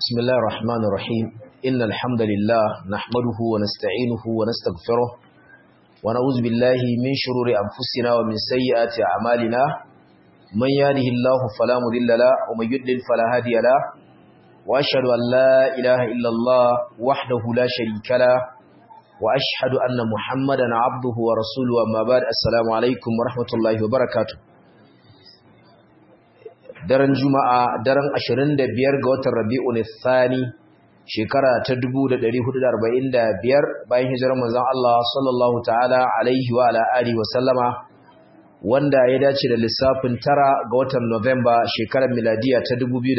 بسم الله الرحمن الرحيم إن الحمد لله نحمده ونستعينه ونستغفره ونعوذ بالله من شرور أنفسنا ومن سيئات أعمالنا من يهده الله فلا مضل له ومن يضلل فلا هادي له وأشهد أن لا إله إلا الله وحده لا شريك له وأشهد أن محمدا عبده ورسوله أما بعد السلام عليكم ورحمة الله وبركاته daren juma'a daren 25 ga watan rabi'un thani shekara ta 1445 bayan hijirar manzon Allah sallallahu ta'ala alaihi wa ala alihi wa sallama wanda ya dace da lissafin tara ga watan November shekarar miladiya ta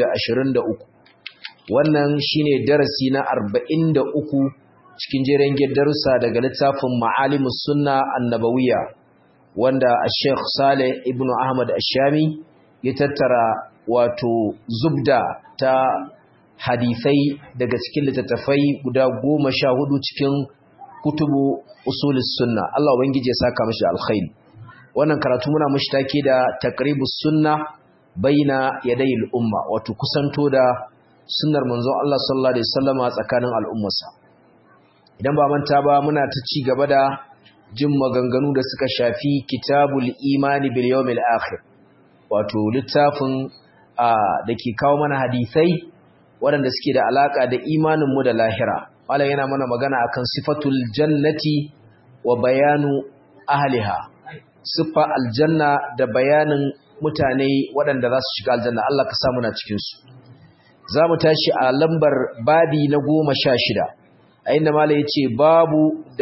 2023 wannan shine darasi na 43 cikin jerin darussa daga littafin Ma'alimus Sunna Annabawiyya wanda Sheikh Saleh Ibn Ahmad Ash-Shami ya tattara wato zubda ta hadisai daga cikin littattafai guda goma sha hudu cikin kutubu usulis sunna Allah ubangiji ya saka mashi alkhairi wannan karatu muna mashi take da taqribus sunna baina yadayil umma wato kusanto da sunnar manzon Allah sallallahu alaihi wasallama tsakanin al'ummarsa idan ba manta ba muna ta ci gaba da jin maganganu da suka shafi kitabul imani bil yawmil akhir wato littafin da ke kawo mana hadisai waɗanda suke da alaƙa da imaninmu da lahira malam yana mana magana akan sifatul jannati wa bayanu ahliha siffa aljanna da bayanin mutane waɗanda za su shiga aljanna Allah ka samu na cikinsu za mu tashi a lambar babi na goma sha shida a inda malam ya ce babu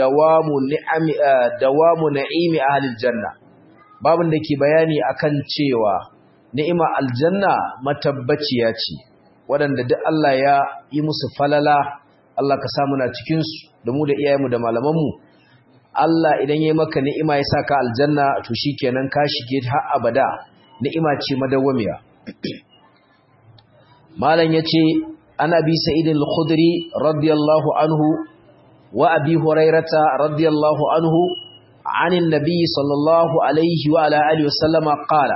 dawamu na'imi ahlil janna babin da ke bayani akan cewa ni'ima aljanna matabbaciya ce waɗanda duk Allah ya yi musu falala Allah ka samu na cikin su da mu da iyayenmu da malamanmu Allah idan ya yi maka ni'ima ya saka aljanna to shikenan ka shige har abada ni'ima ce madawwamiya malam yace ana bi sa'id al-khudri radiyallahu anhu wa abi hurairata radiyallahu anhu عن النبي صلى الله عليه وعلى آله وسلم قال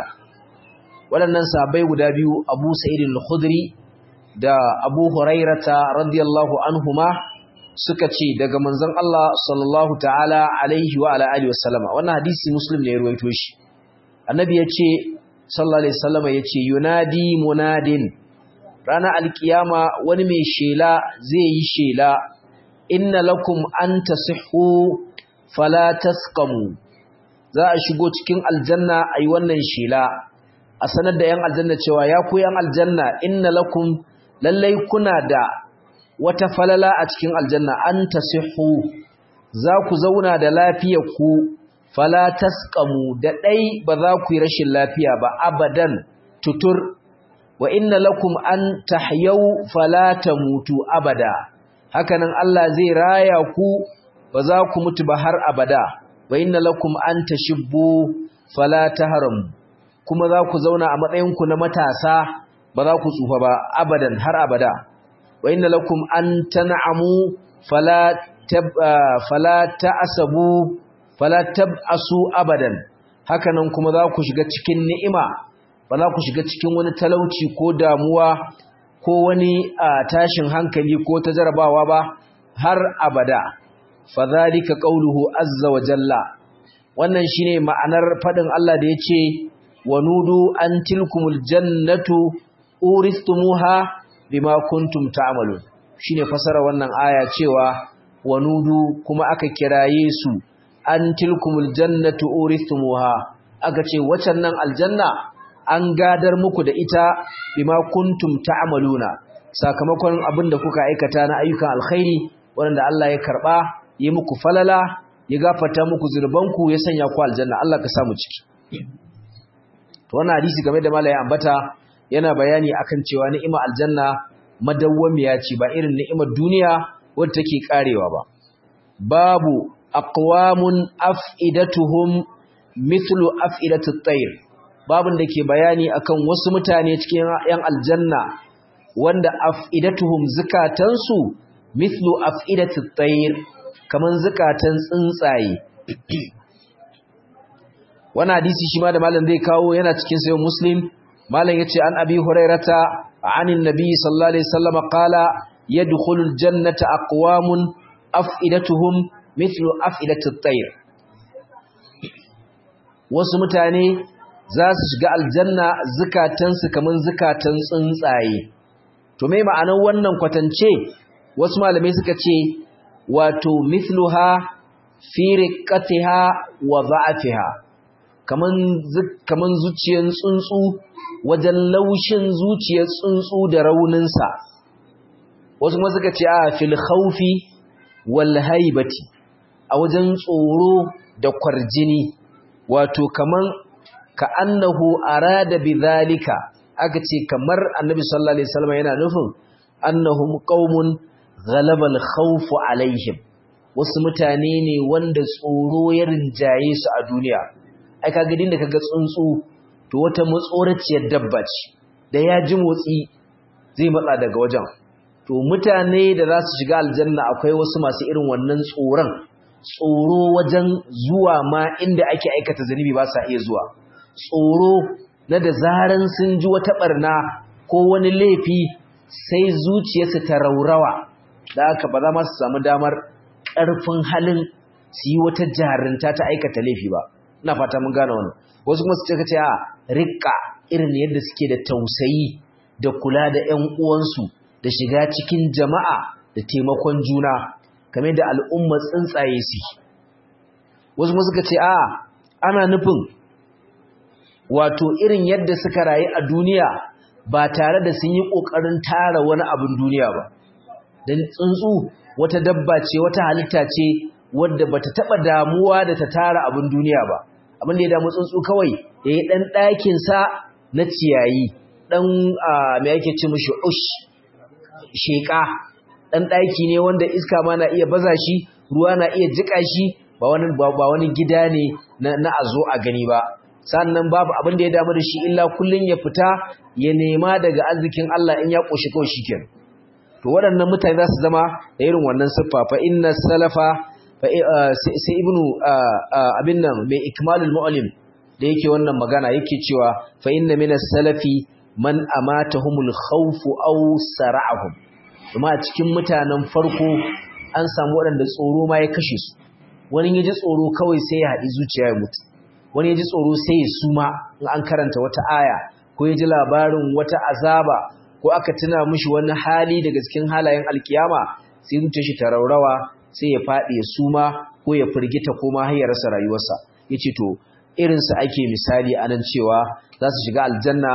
waɗannan sahabbai guda biyu Abu Sa'id al-Khudri da Abu Hurairata radiyallahu anhuma suka ce daga manzon Allah sallallahu ta'ala alaihi wa ala alihi wasallama wannan hadisi Muslim ne ya ruwaito shi Annabi ya ce sallallahu alaihi wasallama ya ce yunadi munadin ranar alkiyama wani mai shela zai yi shela inna lakum an tasihhu fala taskamu za a shigo cikin aljanna a yi wannan shela a sanar da yan aljanna cewa ya ku yan aljanna inna lakum lallai kuna da wata falala a cikin aljanna an tasihu za ku zauna da lafiyar ku fala taskamu da ɗai ba za ku yi rashin lafiya ba abadan tutur wa inna lakum an tahyau fala tamutu abada hakanan Allah zai raya ku ba za ku mutu ba har abada wa inna lakum an tashibbu fala tahram kuma za ku zauna a matsayin ku na matasa ba za ku tsufa ba abadan har abada wa inna lakum an tan'amu fala tab fala ta'asabu fala tab'asu abadan hakanan kuma za ku shiga cikin ni'ima ba za ku shiga cikin wani talauci ko damuwa ko wani tashin hankali ko ta jarabawa ba har abada fadhalika qawluhu azza wa jalla wannan shine ma'anar fadin Allah da yace wanudu an tilkumul jannatu uristumuha bima kuntum ta'malun shine fasara wannan aya cewa wanudu kuma aka kiraye su an tilkumul jannatu uristumuha aka ce wacan nan aljanna an gadar muku da ita bima kuntum ta'maluna sakamakon abinda kuka aikata na ayyukan alkhairi wanda Allah ya karba yi muku falala ya gafata muku zurbanku ya sanya ku aljanna Allah ka samu ciki wannan hadisi game da malai ambata yana bayani akan cewa ni'imar aljanna madawwamiya ce ba irin ni'imar duniya wadda take karewa ba babu aqwamun af'idatuhum mithlu af'idatu at-tayr babun da ke bayani akan wasu mutane cikin yan aljanna wanda af'idatuhum zakatansu mithlu af'idatu at-tayr kaman zukatan tsuntsaye wannan hadisi shi ma da malam zai kawo yana cikin sayo muslim malam yace an abi hurairata عن النبي صلى الله عليه وسلم قال يدخل الجنة أقوام أفئدتهم مثل أفئدة الطير wasu mutane za su shiga aljanna zukatansu kaman zukatan tsuntsaye to me ma'anar wannan kwatance wasu malamai suka ce wato mithluha fi riqatiha wa dha'fiha kaman kaman zuciyar tsuntsu wajen laushin zuciyar tsuntsu da rauninsa wasu kuma suka ce a fil khawfi wal haibati a wajen tsoro da kwarjini wato kaman ka annahu arada bidhalika aka ce kamar annabi sallallahu alaihi wasallam yana nufin annahum qaumun ghalaba al khawfu alaihim wasu mutane ne wanda tsoro ya rinjaye su a duniya ai kaga din da kaga tsuntsu to wata matsoraciyar dabba ce da ya ji motsi zai matsa daga wajen to mutane da za su shiga aljanna akwai wasu masu irin wannan tsoron tsoro wajen zuwa ma inda ake aikata zunubi ba sa iya zuwa tsoro na da zaran sun ji wata barna ko wani laifi sai zuciyarsu ta raurawa da haka ba za ma su samu damar ƙarfin halin su yi wata jarinta ta aikata laifi ba ina fata mun gane wannan wasu kuma su ce kace a rikka irin yadda suke da tausayi da kula da ƴan uwansu da shiga cikin jama'a da taimakon juna kamar da al'umma tsuntsaye su wasu kuma suka ce a ana nufin wato irin yadda suka rayu a duniya ba tare da sun yi ƙoƙarin tara wani abin duniya ba don tsuntsu wata dabba ce wata halitta ce wadda bata taɓa damuwa da ta tara abin duniya ba abin da ya damu tsuntsu kawai ya yi ɗan ɗakinsa na ciyayi ɗan mai ake ce mashi ush sheƙa ɗan ɗaki ne wanda iska ma na iya baza shi ruwa na iya jiƙa shi ba wani gida ne na a zo a gani ba sannan babu abin da ya damu da shi illa kullum ya fita ya nema daga arzikin Allah in ya ƙoshi kawai shi kenan to waɗannan mutane za su zama da irin wannan siffa fa inna salafa sai ibnu abin nan mai ikmalul mu'allim da yake wannan magana yake cewa fa inna minas salafi man amatahumul khawf aw sara'ahum kuma a cikin mutanen farko an samu waɗanda tsoro ma ya kashe su wani yaji tsoro kawai sai ya haɗi zuciya ya mutu wani yaji tsoro sai ya suma in an karanta wata aya ko yaji labarin wata azaba ko aka tuna mishi wani hali daga cikin halayen alkiyama sai zuciyar shi ta raurawa sai ya faɗi ya suma ko ya firgita ko ma har ya rasa rayuwarsa yace to irin su ake misali anan cewa za su shiga aljanna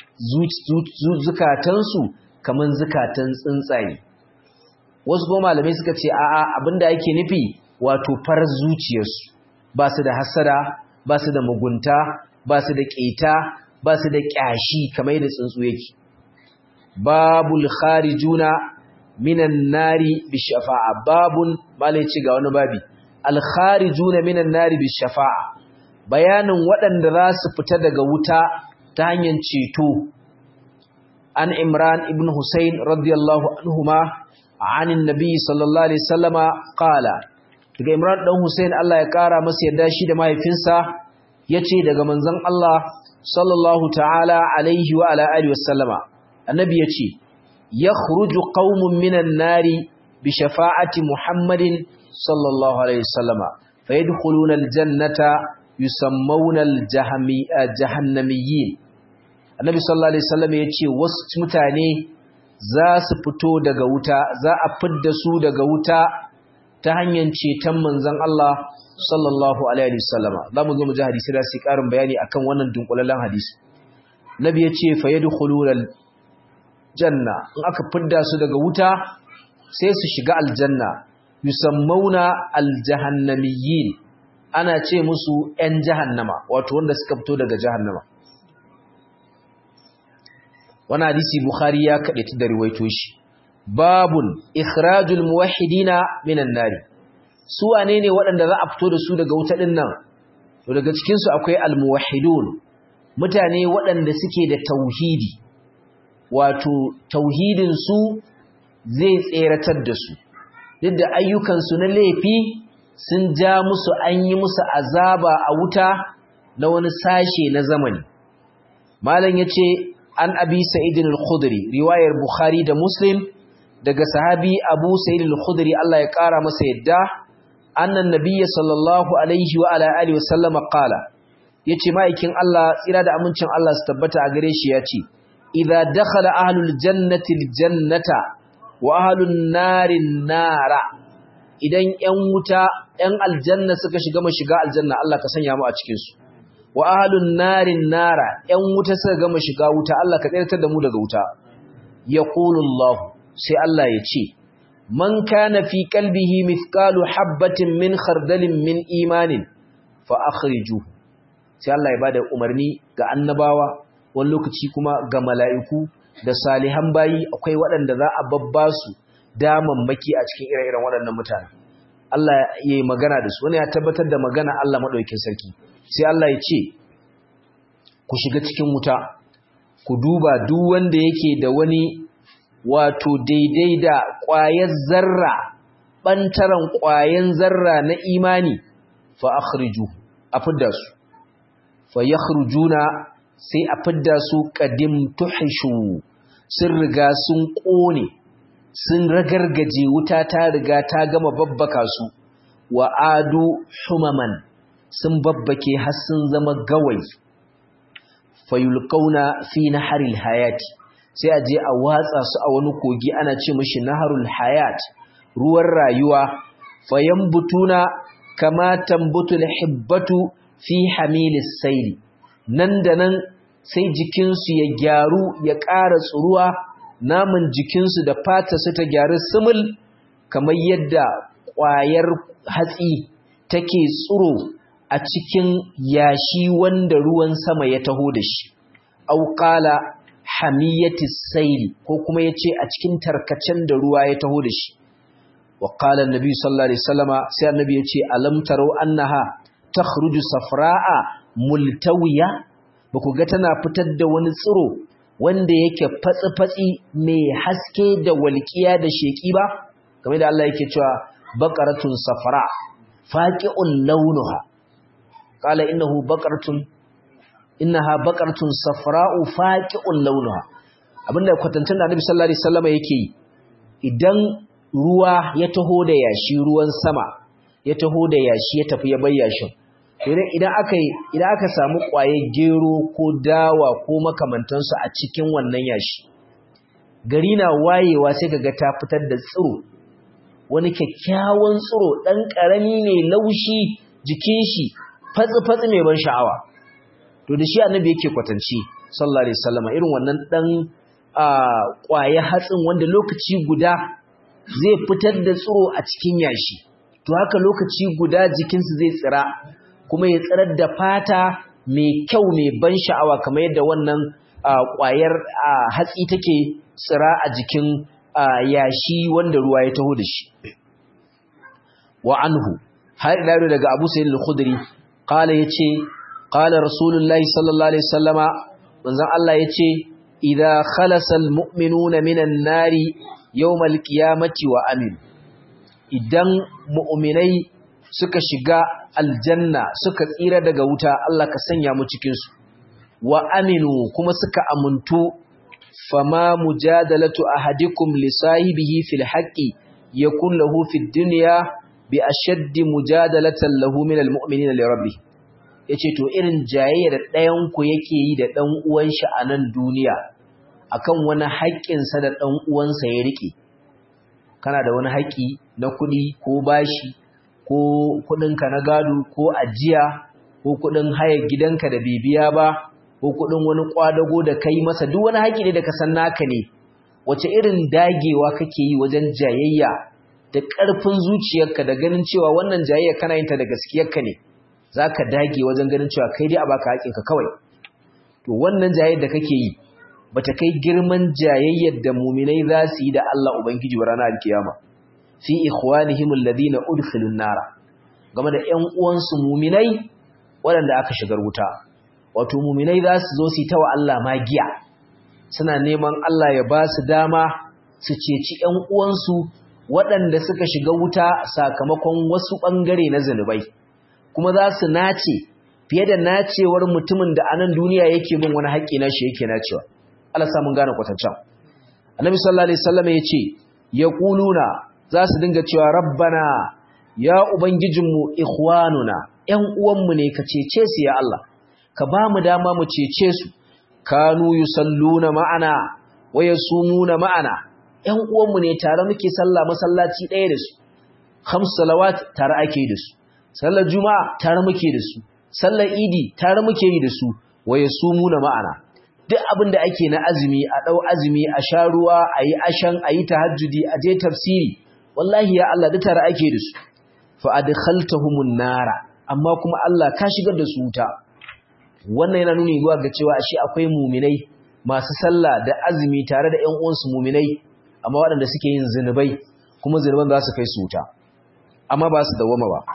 zukatansu kaman zukatan tsuntsaye wasu kuma malamai suka ce a'a abinda ake nufi wato farar zuciyarsu ba su da hasada ba su da mugunta ba su da ƙeta ba su da ƙyashi kamar yadda tsuntsu yake babul kharijuna minan nari bi shafa'a babun malai ci ga wani babi al kharijuna minan nari bi shafa'a bayanin waɗanda za su fita daga wuta ta hanyar ceto an imran ibn husayn radiyallahu anhuma anin nabi sallallahu alaihi wasallama qala daga imran dan husayn Allah ya kara masa yadda shi da mahaifinsa yace daga manzon Allah sallallahu ta'ala alaihi wa ala alihi wasallama annabi yace yakhruju qaumun minan nari bi shafa'ati muhammadin sallallahu alaihi wasallama fayadkhuluna aljannata yusammawna aljahannamiyyin annabi sallallahu alaihi wasallam yace wasu mutane za su fito daga wuta za a fidda su daga wuta ta hanyar ceton manzon Allah sallallahu alaihi wasallama zamu zo mu ji hadisi da su karin bayani akan wannan dunkulalan hadisi nabi yace fa yadkhulul janna in aka fidda su daga wuta sai su shiga aljanna yusammawna aljahannamiyyin ana ce musu ‘yan jahannama wato wanda suka fito daga jahannama wani hadisi Bukhari ya kaɗe ta da riwaito shi babun ikhrajul muwahhidina minan nari su wane ne waɗanda za a fito da su daga wuta ɗin nan to daga cikinsu akwai almuwahhidun mutane waɗanda suke da tauhidi wato tauhidinsu zai tseratar da su duk da ayyukansu na laifi sun ja musu an yi musu azaba a wuta na wani sashe na zamani malam yace an abi sa'id al-khudri riwayar bukhari da muslim daga sahabi abu sa'id al-khudri Allah ya kara masa yadda annan nabiyyi sallallahu alaihi wa ala alihi wasallama qala yace ma'aikin Allah tsira da amincin Allah su tabbata a gare shi yace idza dakhala ahlul jannati al-jannata wa ahlun narin nara idan ƴan wuta ƴan aljanna suka shiga mu shiga aljanna Allah ka sanya mu a cikin su wa ahlun narin nara ƴan wuta suka gama shiga wuta Allah ka tsirtar da mu daga wuta yaqulu Allah sai Allah ya ce man kana fi qalbihi mithqalu habatin min khardalin min imanin fa akhriju sai Allah ya bada umarni ga annabawa wani lokaci kuma ga mala'iku da salihan bayi akwai waɗanda za a babba su damammaki a cikin ire-iren waɗannan mutane Allah ya yi magana da su wani ya tabbatar da magana Allah maɗaukin sarki sai Allah ya ce ku shiga cikin wuta ku duba duk wanda yake da wani wato daidai da ƙwayar zarra ɓantaren ƙwayan zarra na imani fa akhriju a fidda su fa yakhrujuna sai a fidda su qadim tuhishu sun riga sun ƙone sun ragargaje wuta ta riga ta gama babbaka su wa adu humaman sun babbake har sun zama gawayi fayulqauna fi naharil hayati sai a je a watsa su a wani kogi ana ce mishi naharul hayat ruwan rayuwa fayambutuna kama tambutul hibbatu fi hamilis sayli nan da nan sai jikinsu ya gyaru ya ƙara tsuruwa naman jikinsu da fata su ta gyaru sumul kamar yadda ƙwayar hatsi take tsuro a cikin yashi wanda ruwan sama ya taho da shi auƙala hamiyatis saili ko kuma yace a cikin tarkacen da ruwa ya taho da shi wa qala annabi sallallahu alaihi wasallama sai annabi yace alam taro annaha takhruju safra'a multawiya baku ga tana fitar da wani tsiro wanda yake fatsi fatsi mai haske da walƙiya da sheki ba kamar da Allah yake cewa baqaratun safra faqi'un launuha qala innahu baqaratun innaha baqaratun safra'u faqi'un launuha abinda kwatancin da Annabi sallallahu alaihi wasallam yake yi idan ruwa ya taho da yashi ruwan sama ya taho da yashi ya tafi ya bayyashin idan aka idan aka samu kwaye gero ko dawa ko makamantansu a cikin wannan yashi gari na wayewa sai kaga ta fitar da tsiro wani kyakkyawan tsiro dan karami ne laushi jikin shi fatsi fatsi mai ban sha'awa to da shi annabi yake kwatanci sallallahu alaihi wasallam irin wannan dan kwaye hatsin wanda lokaci guda zai fitar da tsiro a cikin yashi to haka lokaci guda jikinsu zai tsira kuma ya tsirar da fata mai kyau mai ban sha'awa kamar yadda wannan kwayar hatsi take tsira a jikin yashi wanda ruwa ya taho da shi wa anhu har ila daga Abu Sa'id al-Khudri qala yace qala rasulullahi sallallahu alaihi wasallama manzon Allah yace idza khalasa almu'minuna minan nari yawmal qiyamati wa amin idan mu'minai suka shiga aljanna suka tsira daga wuta Allah ka sanya mu cikin su wa aminu kuma suka amuntu fama mujadalatu ahadikum li sahibihi fil haqqi yakun lahu fid dunya bi ashaddi mujadalatan lahu min almu'minina li rabbih ya ce to irin jayayya da ɗayanku yake yi da ɗan uwan shi a nan duniya akan wani haƙƙinsa da ɗan uwansa ya riƙe kana da wani haƙƙi na kuɗi ko bashi ko kuɗinka na gado ko ajiya ko kuɗin haya gidanka da bibiya ba ko kuɗin wani ƙwadago da kai masa duk wani haƙƙi ne da ka san naka ne wace irin dagewa kake yi wajen jayayya da ƙarfin zuciyarka da ganin cewa wannan jayayya kana yin ta da gaskiyarka ne za ka dage wajen ganin cewa kai dai a baka haƙinka kawai to wannan jayayyar da kake yi ba ta kai girman jayayyar da muminai za su yi da Allah Ubangiji wa ranar alkiyama fi ikhwanihim alladhina udkhilun nara game da ƴan uwansu muminai waɗanda aka shigar wuta wato muminai za su zo su yi ta wa Allah magiya suna neman Allah ya ba su dama su ceci ƴan uwansu waɗanda suka shiga wuta sakamakon wasu ɓangare na zunubai kuma za su nace fiye da nacewar mutumin da anan duniya yake bin wani haƙƙi na shi yake nacewa Allah sa mun gane kwatancan annabi sallallahu alaihi wasallam yace yaquluna za su dinga cewa rabbana ya ubangijinmu ikhwanuna ƴan uwanmu ne ka cece su ya Allah ka ba mu dama mu cece su kanu yusalluna ma'ana wa yasumuna ma'ana ƴan uwanmu ne tare muke sallah masallaci ɗaya da su khams salawat tare ake da su sallar juma'a tare muke da su sallar idi tare muke yi da su wa yasumuna ma'ana duk abin da ake na azumi a dau azumi a sha ruwa a yi ashan a yi tahajjudi a je tafsiri wallahi ya Allah duk tare ake da su fa adkhaltahumun nara amma kuma Allah ka shigar da su wuta wannan yana nuni zuwa ga cewa ashe akwai muminai masu sallah da azumi tare da ƴan uwansu muminai amma waɗanda suke yin zinubai kuma zinuban za su kai su wuta amma ba su dawama ba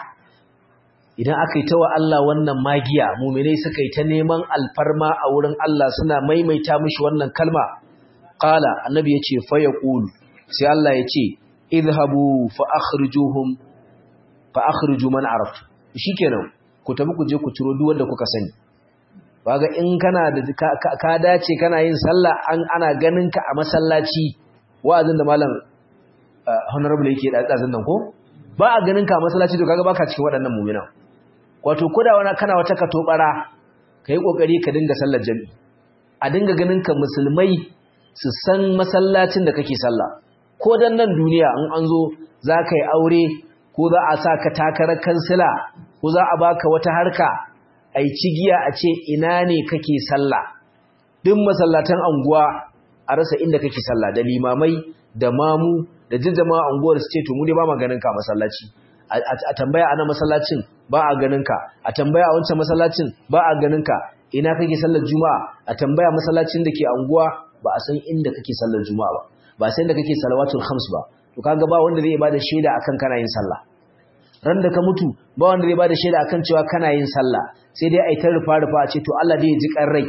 idan aka yi ta wa Allah wannan magiya muminai suka yi ta neman alfarma a wurin Allah suna maimaita mishi wannan kalma qala annabi yace fa yaqul sai Allah yace idhabu fa akhrijuhum fa akhriju man araftu shikenan ku tafi ku je ku ciro duk wanda kuka sani kaga in kana da ka dace kana yin sallah an ana ganin ka a masallaci wa'azin da malam honorable yake da tsazin nan ko ba a ganin ka a masallaci to kaga baka cikin waɗannan mu'minan wato koda wani kana wata katobara kai kokari ka dinga sallar jami'i a dinga ganin ka musulmai su san masallacin da kake sallah ko dan nan duniya in an zo za ka yi aure ko za a sa ka takarar kansila ko za a baka wata harka a yi cigiya a ce ina ne kake sallah duk masallatan anguwa a rasa inda kake sallah da limamai da mamu da jijjama anguwar su ce to mu ne ba ma ganin ka masallaci a tambaya ana masallacin ba a ganin ka a tambaya a wancan masallacin ba a ganin ka ina kake sallar juma'a a tambaya masallacin da ke anguwa ba a san inda kake sallar juma'a ba ba sai inda kake salawatul khams ba to kaga ba wanda zai bada shaida akan kana yin sallah ran da ka mutu ba wanda zai bada shaida akan cewa kana yin sallah sai dai ai ta rufa rufa a ce to Allah dai ya ji kan rai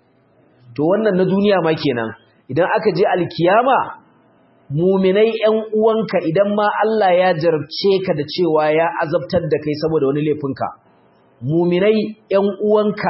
to wannan na duniya ma kenan idan aka je alkiyama muminai ƴan uwanka idan ma Allah ya jarabce ka da cewa ya azabtar da kai saboda wani laifinka muminai ƴan uwanka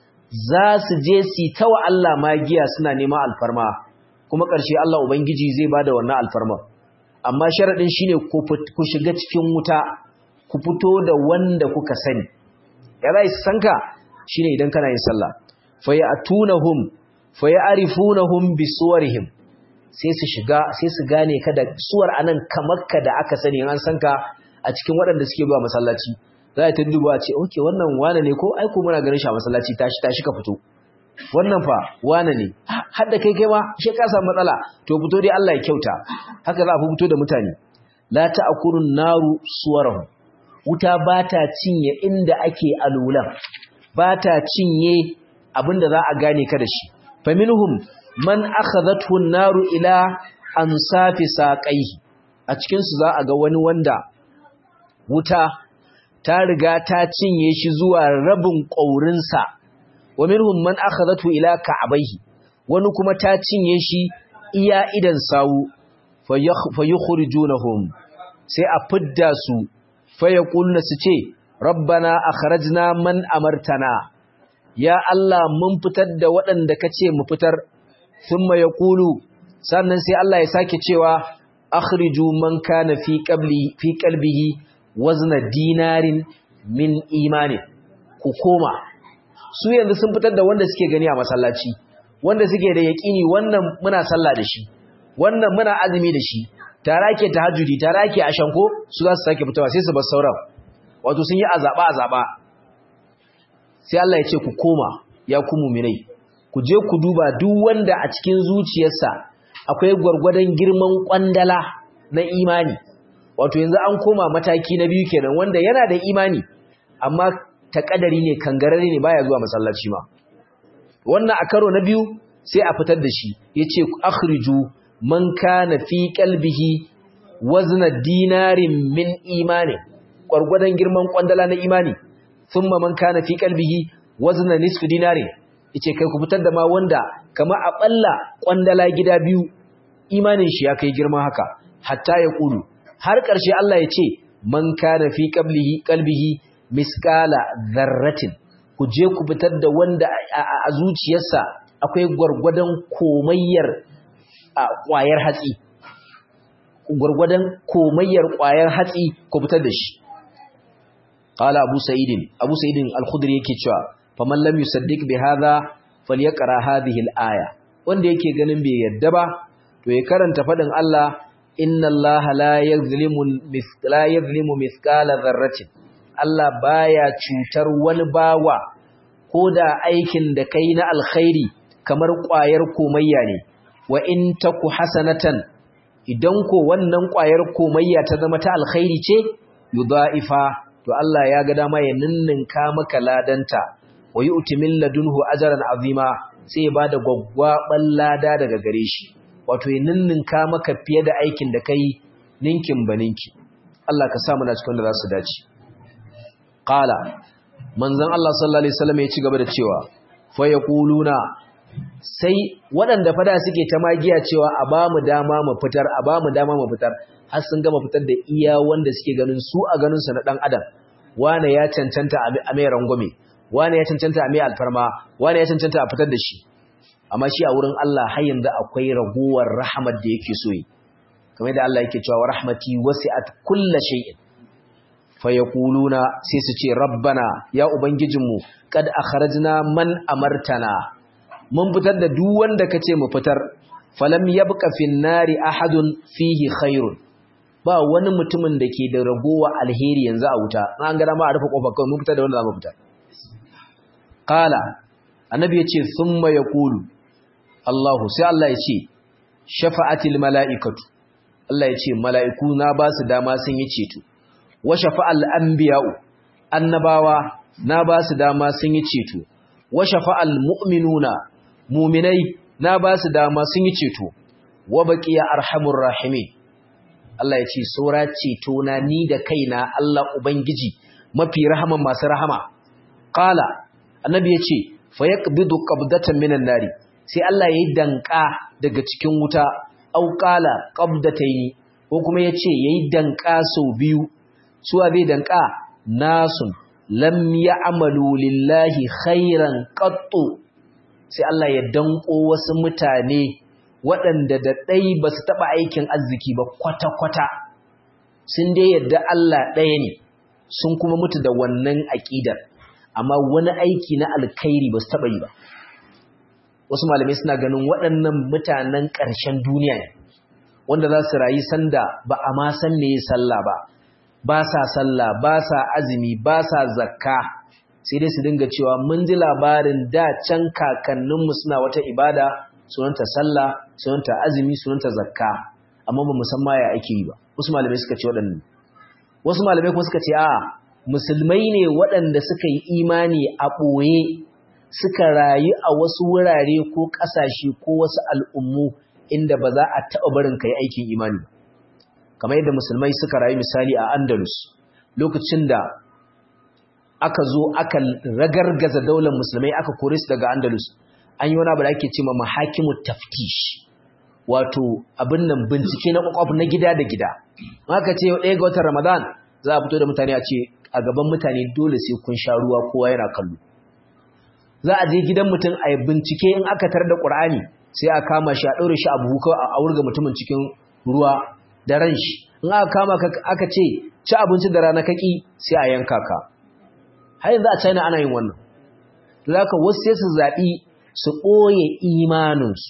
za su je su ta wa Allah magiya suna neman alfarma kuma ƙarshe Allah ubangiji zai bada wannan alfarma amma sharadin shine ku shiga cikin wuta ku fito da wanda kuka sani ya zai sanka shine idan kana yin sallah fa ya'tunahum fa ya'rifunahum bisuwarihim sai su shiga sai su gane ka da suwar anan kamar ka da aka sani an san ka a cikin waɗanda suke zuwa masallaci za ta duba ce okay wannan wane ne ko ai ko muna ganin shi a masallaci tashi tashi ka fito wannan fa wane ne har da kai kai ma shi ka samu matsala to fito dai Allah ya kyauta haka za a fito da mutane la ta'kurun naru suwarahum wuta ba ta cinye inda ake alulan ba ta cinye abinda za a gane ka da shi faminhum man akhadathu an-naru ila ansafi saqaihi a cikin su za a ga wani wanda wuta ta riga ta cinye shi zuwa rabin ƙaurinsa wa minhum man akhadathu ila ka'bayhi wani kuma ta cinye shi iya idan sawu fayukhrijunahum sai a fidda su fayaqulna su ce rabbana akhrajna man amartana ya Allah mun fitar da waɗanda kace mu fitar thumma yaqulu sannan sai Allah ya sake cewa akhriju man kana fi qabli fi qalbihi wazna dinarin min imanin ku koma su yanzu sun fitar da wanda suke gani a masallaci wanda suke da yaƙini wannan muna sallah da shi wannan muna azumi da shi tare ake tahajjudi tare ake ashanko su za su sake fitowa sai su bar sauran wato sun yi azaba azaba sai Allah ya ce ku koma ya ku mu'minai ku je ku duba duk wanda a cikin zuciyarsa akwai gwargwadon girman kwandala na imani wato yanzu an koma mataki na biyu kenan wanda yana da imani amma takadari ne kangarare ne baya zuwa masallaci ma wannan a karo na biyu sai a fitar da shi yace akhriju man kana fi qalbihi wazna dinarin min imani gwargwadon girman kwandala na imani thumma man kana fi qalbihi wazna nisfu dinarin yace kai ku fitar da ma wanda kama a balla kwandala gida biyu imanin shi ya kai girman haka hatta ya kulu har ƙarshe Allah ya ce man kana fi qalbihi qalbihi misqala dharratin ku je ku fitar da wanda a zuciyarsa akwai gwargwadon komayyar a ƙwayar hatsi gwargwadon komayyar ƙwayar hatsi ku fitar da shi qala abu sa'idin abu sa'idin al-khudri yake cewa faman lam yusaddiq bi hadha falyaqra hadhihi al-aya wanda yake ganin bai yadda ba to ya karanta fadin Allah inna Allah la yuzlimu mithqala yuzlimu mithqala dharratin Allah baya cutar wani bawa ko da aikin da kai na alkhairi kamar ƙwayar komayya ne wa in taku hasanatan idan ko wannan ƙwayar komayya ta zama ta alkhairi ce yudha'ifa to Allah ya ga dama ya ninninka maka ladanta wa yu'ti min ladunhu ajran azima sai ya bada gwaggwaban lada daga gare shi wato ya ninninka maka fiye da aikin da kai ninkin baninki Allah ka sa mu na cikin da za su dace qala manzon Allah sallallahu alaihi wasallam ya ci gaba da cewa fa yaquluna sai waɗanda fada suke ta magiya cewa a ba mu dama mu fitar a ba mu dama mu fitar har sun gama fitar da iya wanda suke ganin su a ganin su na dan adam wane ya cancanta a mai rangwame wane ya cancanta a mai alfarma wane ya cancanta a fitar da shi amma shi a wurin Allah har yanzu akwai ragowar rahmat da yake so yi kamar da Allah yake cewa rahmati wasi'at kulli shay'in fa yaquluna sai su ce rabbana ya ubangijinmu kad akhrajna man amartana mun fitar da duk wanda kace mu fitar falam yabqa fin nari ahadun fihi khairun ba wani mutumin da ke da ragowa alheri yanzu a wuta an ga dama a rufe kofar kawai mun fitar da wanda zamu fitar qala annabi yace thumma yaqulu Allahu sai Allah yace shafa'atil mala'ikatu Allah yace mala'iku na ba su dama sun yi ceto wa shafa'al anbiya'u annabawa na ba su dama sun yi ceto wa shafa'al mu'minuna mu'minai na ba su dama sun yi ceto wa baqiya arhamur rahimin Allah ya ce saura ceto na ni da kaina Allah ubangiji mafi rahaman masu rahama qala annabi ya ce fa yaqbidu qabdatan minan nari sai Allah yayi danka daga cikin wuta au qala qabdataini ko kuma yace yayi danka sau biyu suwa zai danka nasun lam ya'malu lillahi khairan qattu sai Allah ya danko wasu mutane waɗanda da ɗai ba su taɓa aikin arziki ba kwata-kwata sun dai yadda Allah ɗaya ne sun kuma mutu da wannan aƙidar amma wani aiki na alkhairi ba su taɓa yi ba wasu malamai suna ganin waɗannan mutanen ƙarshen duniya ne wanda za su rayu sanda ba a ma san me sallah ba ba sa sallah ba sa azumi ba sa zakka sai dai su dinga cewa mun ji labarin da can kakanninmu suna wata ibada sunanta sallah sunanta azumi sunanta zakka amma ba musamman ya ake yi ba wasu malamai suka ce waɗannan wasu malamai kuma suka ce a musulmai ne waɗanda suka yi imani a ɓoye suka rayu a wasu wurare ko ƙasashe ko wasu al'ummu inda ba za a taɓa barin ka yi aikin imani ba kamar yadda musulmai suka rayu misali a andalus lokacin da aka zo aka ragargaza daular musulmai aka kore su daga andalus an yi wani abu da ake ce ma mahakimu taftish wato abin nan bincike na kwakwaf na gida da gida aka ce ɗaya ga watan ramadan za a fito da mutane a ce a gaban mutane dole sai kun sha ruwa kowa yana kallo za a je gidan mutum a yi bincike in aka tar da ƙur'ani sai a kama shi a ɗaure shi a buhu kawai a wurga mutumin cikin ruwa da ran shi in aka kama aka ce ci abinci da rana kaki sai a yanka ka har yanzu a china ana yin wannan za ka wasu sai su zaɓi su ɓoye imaninsu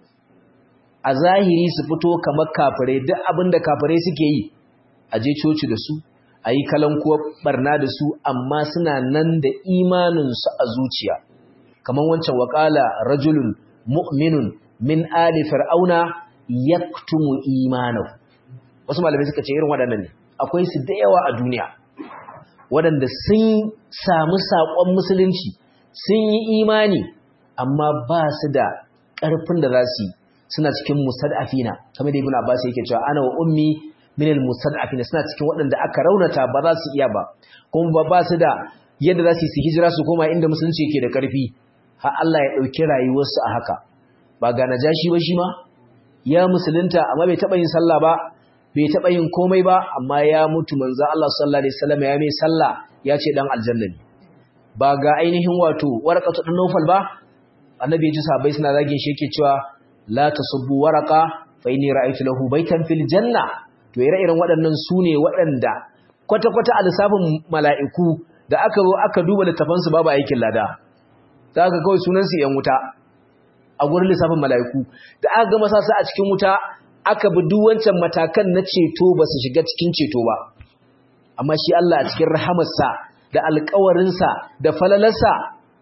a zahiri su fito kamar kafirai duk abin da kafirai suke yi a je coci da su a yi kalankuwa barna da su amma suna nan da imaninsu a zuciya kamar wancan waƙala rajulun mu'minun min ali fir'auna yaktumu imanahu wasu malamai suka ce irin waɗannan ne akwai su da yawa a duniya waɗanda sun samu saƙon musulunci sun yi imani amma ba su da ƙarfin da za su yi suna cikin musad'afina kamar da ibn abbas yake cewa ana wa ummi min al musad'afina suna cikin waɗanda aka raunata ba za su iya ba kuma ba ba su da yadda za su yi hijira su koma inda musulunci yake da ƙarfi har Allah ya ɗauki rayuwarsu a haka ba ga najashi ba shi ma ya musulunta amma bai taɓa yin sallah ba bai taɓa yin komai ba amma ya mutu manzo Allah sallallahu alaihi wasallam ya mai sallah ya ce dan aljanna ne ba ga ainihin wato warqatu dan Nawfal ba annabi ya ji sahabbai suna zagin shi yake cewa la tasubbu waraqa fa inni ra'aytu lahu baytan fil janna to ire-iren waɗannan su ne waɗanda kwata-kwata a lissafin mala'iku da aka zo aka duba littafansu babu aikin lada ta aka kawai sunansu ‘yan wuta a gurin lissafin mala'iku da aka gama sa su a cikin wuta aka bi duwancan matakan na ceto ba su shiga cikin ceto ba amma shi Allah a cikin rahamarsa da alkawarinsa da falalarsa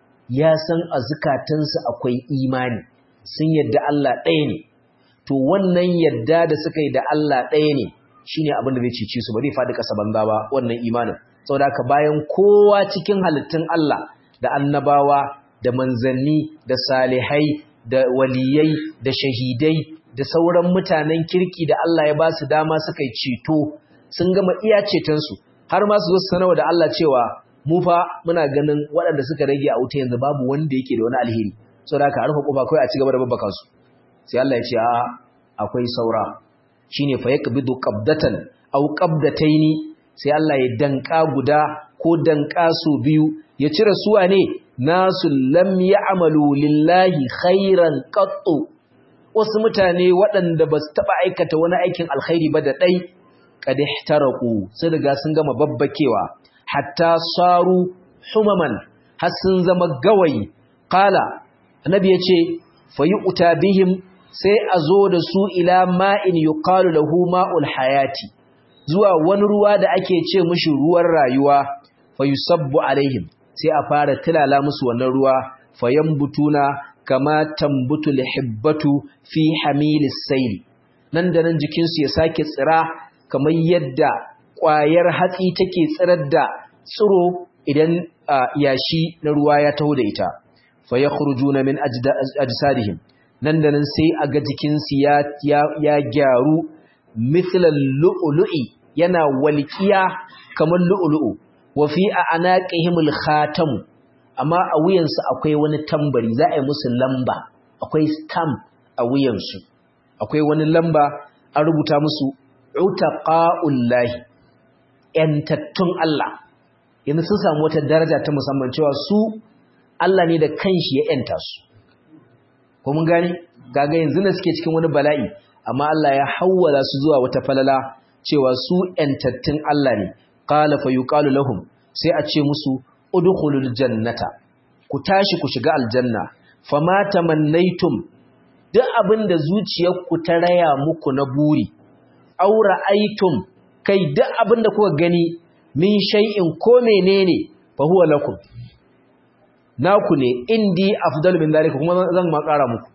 ya san a zukatansu akwai imani sun yadda Allah ɗaya ne to wannan yadda da suka yi da Allah ɗaya ne shine abin da zai cece su ba zai faɗi ƙasa banza ba wannan imanin saboda haka bayan kowa cikin halittun Allah da annabawa da manzanni da salihai da waliyai da shahidai da sauran mutanen kirki da Allah ya ba su dama suka yi ceto sun gama iya cetonsu har ma su zo su sanarwa da Allah cewa mu fa muna ganin waɗanda suka rage a wuta yanzu babu wanda yake da wani alheri saboda haka a rufe kofa kawai a ci gaba da babbaka su sai Allah ya ce a akwai saura shine fa yaqbidu qabdatan aw qabdataini sai Allah ya danka guda ko danka su biyu ya cire suwa ne nasu lam ya'malu lillahi khairan qattu wasu mutane waɗanda ba su taɓa aikata wani aikin alkhairi ba da ɗai kad ihtaraku sai daga sun gama babbakewa hatta saru humaman har sun zama gawayi qala annabi yace fayu'ta bihim sai a zo da su ila ma'in yuqalu lahu ma'ul hayati zuwa wani ruwa da ake ce mushi ruwan rayuwa fayusabbu alaihim sai a fara tilala musu wannan ruwa fayambutuna kama tambutu lihibbatu fi hamilis sayl nan da nan jikin su ya sake tsira kamar yadda ƙwayar hatsi take tsirar da tsiro idan yashi na ruwa ya taho da ita fayakhrujuna min ajsadihim nan da nan sai a ga jikinsu ya gyaru mithlal lu'lu'i yana walƙiya kamar lu'lu'u wa fi anaqihimul khatam amma a wuyansu akwai wani tambari za a yi musu lamba akwai stamp a wuyansu akwai wani lamba an rubuta musu utaqa'ullahi yantattun Allah yanzu sun samu wata daraja ta musamman cewa su Allah ne da kanshi ya yanta su ko mun gani gaga yanzu ne suke cikin wani bala'i amma Allah ya hawwala su zuwa wata falala cewa su entattun Allah ne qala fa yuqalu lahum sai a ce musu udkhulul jannata ku tashi ku shiga aljanna fama tamannaitum duk abinda zuciyarku ta raya muku na buri aura aitum kai duk abinda kuka gani min shay'in ko menene fa huwa lakum naku ne indi afdal min zalika kuma zan ma ƙara muku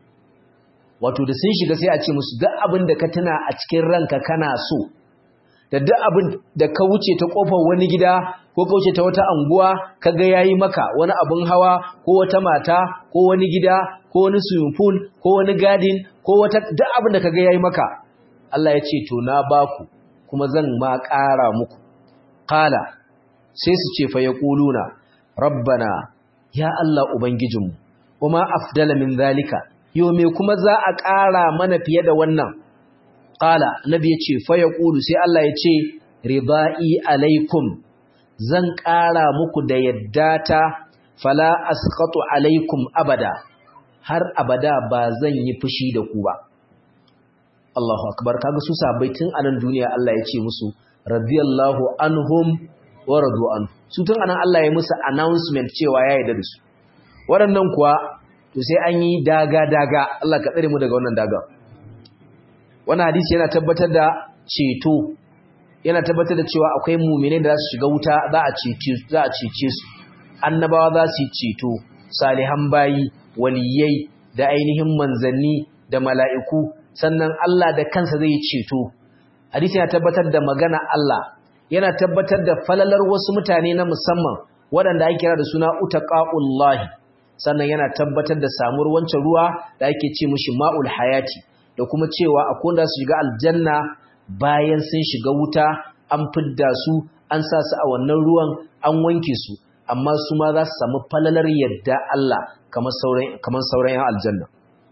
wato da sun shiga sai a ce musu duk abin da ka tuna a cikin ranka kana so da duk abin da ka wuce ta kofar wani gida ko ka wuce ta wata anguwa kaga yayi maka wani abin hawa ko wata mata ko wani gida ko wani swimming pool ko wani garden ko wata duk abin da kaga yayi maka Allah ya ce to na baku kuma zan ma ƙara muku qala sai su ce fa yaquluna rabbana ya Allah Ubangijinmu, kuma afdala min zalika, yau me kuma za a ƙara mana fiye da wannan? Ƙala, Nabi ya ce, faya ƙulu sai Allah ya ce, riba'i alaikum, zan ƙara muku da yadda ta fala asqatu alaikum abada, har abada ba zan yi fushi da ku ba. Allahu akbar kaga su sabai tun anan duniya Allah ya ce musu, radiyallahu anhum wa radu anhu. su tun anan Allah ya musu announcement cewa ya yarda da su waɗannan kuwa to sai an yi daga-daga Allah ka tsare mu daga wannan daga wannan hadisi yana tabbatar da ceto yana tabbatar da cewa akwai mumine da za su shiga wuta za a cece za a cece su annabawa za su yi ceto salihan bayi waliyai da ainihin manzanni da mala'iku sannan Allah da kansa zai yi ceto hadisi yana tabbatar da magana Allah yana tabbatar da falalar wasu mutane na musamman waɗanda ake kira da suna utaqaullahi sannan yana tabbatar da samuwar wancan ruwa da ake ce mushi ma'ul hayati da kuma cewa akwai wanda su shiga aljanna bayan sun shiga wuta an fidda su an sa su a wannan ruwan an wanke su amma su ma za su samu falalar yadda Allah kamar sauran kamar sauran yan aljanna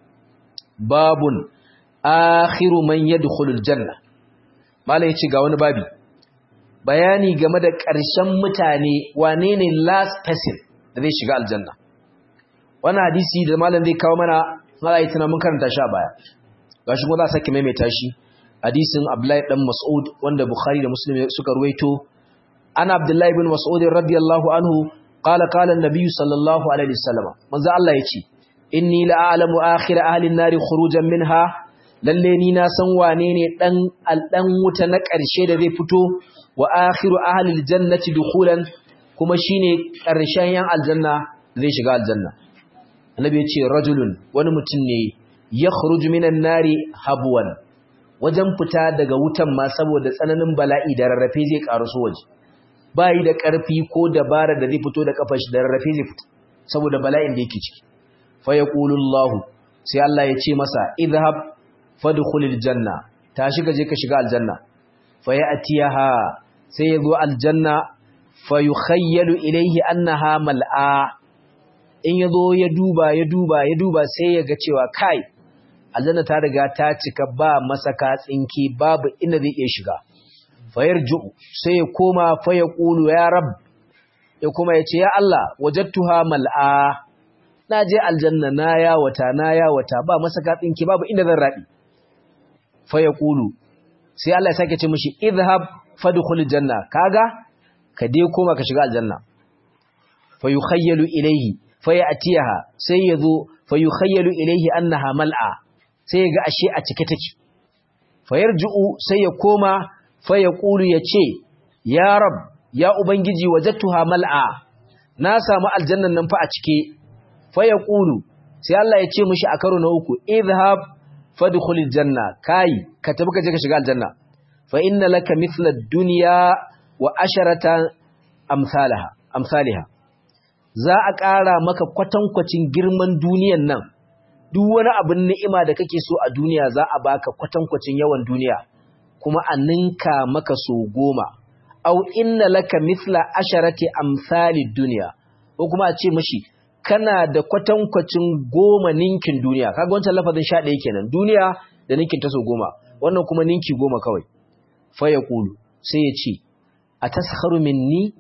babun akhiru man yadkhulul janna malai ce ga wani babi bayani game da ƙarshen mutane wane ne last person da zai shiga aljanna wannan hadisi da malam zai kawo mana mala yi mun karanta shi a baya gashi kuma za a sake maimaita shi hadisin Abdullahi dan Mas'ud wanda Bukhari da Muslim suka ruwaito ana Abdullahi ibn Mas'ud radiyallahu anhu qala qala an-nabiy sallallahu alaihi wasallam manzo Allah yace inni la'alamu akhir ahli an-nar khurujan minha lalle ni na san wane ne dan aldan wuta na ƙarshe da zai fito wa akhiru ahli al-jannati dukhulan kuma shine ƙarshen yan aljanna zai shiga aljanna annabi yace rajulun wani mutum ne yakhruju minan nari habwan wajen fita daga wutan ma saboda tsananin bala'i da rarrafe zai karuso waje bayi da ƙarfi ko dabara da zai fito da kafar shi da rarrafe zai fito saboda bala'in da yake ciki fa yaqulu Allah sai Allah ya ce masa idhhab fadkhulil janna tashi ka je ka shiga aljanna fa ya'tiyaha sai yazo aljanna fa yukhayyalu ilayhi annaha mal'a in yazo ya duba ya duba ya duba sai ya ga cewa kai aljanna ta riga ta cika ba masaka tsinki babu inda zai iya shiga fayarju sai ya koma fa ya qulu ya rab ya kuma ya ce ya Allah wajadtuha mal'a na je aljanna na ya wata na ya wata ba masaka tsinki babu inda zan rabi fa ya qulu sai Allah ya sake ce mishi idhhab fadkhul janna kaga ka dai koma ka shiga aljanna fa yukhayyalu ilayhi fa ya'tiha sai yazo fa yukhayyalu ilayhi annaha mal'a sai ga ashe a cike take fayarju'u sai ya koma fa ya qulu yace ya rab ya ubangiji wajadtuha mal'a na samu aljannan nan fa a cike fa ya qulu sai Allah ya ce mishi a karo na uku idhhab fadkhulil janna kai ka tafi ka je ka shiga aljanna fa inna laka mithla ad-dunya wa asharata amsalaha amsalha za a ƙara maka kwatankwacin girman duniyan nan duk wani abin ni'ima da kake so a duniya za a baka kwatankwacin yawan duniya kuma a ninka maka so goma au inna laka mithla asharati amsali duniya ko kuma a ce mashi kana da kwatankwacin goma ninkin duniya kaga wancan lafazin sha ɗaya kenan duniya da ninkin ta so goma wannan kuma ninki goma kawai fa yaqulu sai ya ce ataskharu minni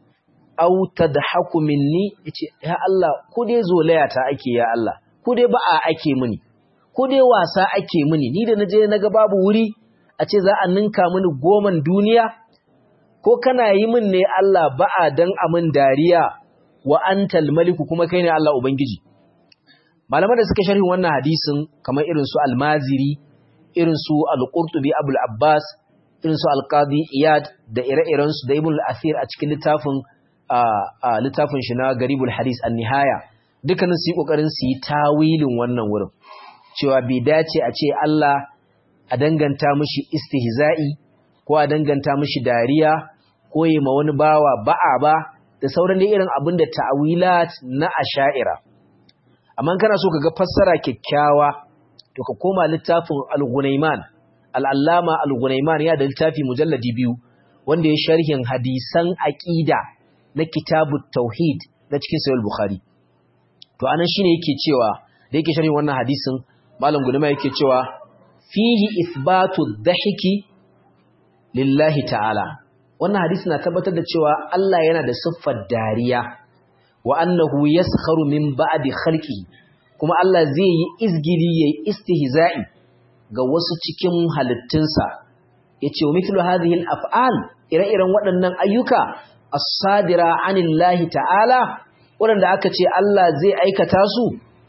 aw tadhaku minni yace ya Allah ko dai zolaya ta ake ya Allah ko dai ba'a ake mini ko dai wasa ake mini ni da naje naga babu wuri a ce za a ninka mini goman duniya ko kana yi min ne Allah ba'a dan amin dariya wa antal maliku kuma kai ne Allah ubangiji malaman da suka sharhi wannan hadisin kamar irin su al-maziri irin su al-qurtubi abul abbas irin su al-qadi iyad da ire-iren su da ibn al-athir a cikin littafin a littafin shi na garibul hadis an-nihaya dukkanin su yi ƙoƙarin su yi tawilin wannan wurin cewa bai dace a ce Allah a danganta mishi istihza'i ko a danganta mishi dariya ko yi ma wani bawa ba'a ba da sauran da irin abin da ta'awilat na asha'ira amma kana so ka ga fassara kyakkyawa to ka koma littafin al-Ghunayman al-Allama al-Ghunayman ya da littafi mujalladi biyu wanda ya sharhin hadisan aqida na kitabut tauhid na cikin sahih bukhari to anan shine yake cewa da yake sharhin wannan hadisin malam gulma yake cewa fihi ithbatu dhahiki lillahi ta'ala wannan hadisi na tabbatar da cewa Allah yana da siffar dariya wa annahu yaskharu min ba'di khalqihi kuma Allah zai yi izgili yayi istihza'i ga wasu cikin halittunsa yace wa mithlu hadhihi al-af'al ire-iren waɗannan ayyuka as-sadira anillahi ta'ala waɗanda aka ce Allah zai aikata su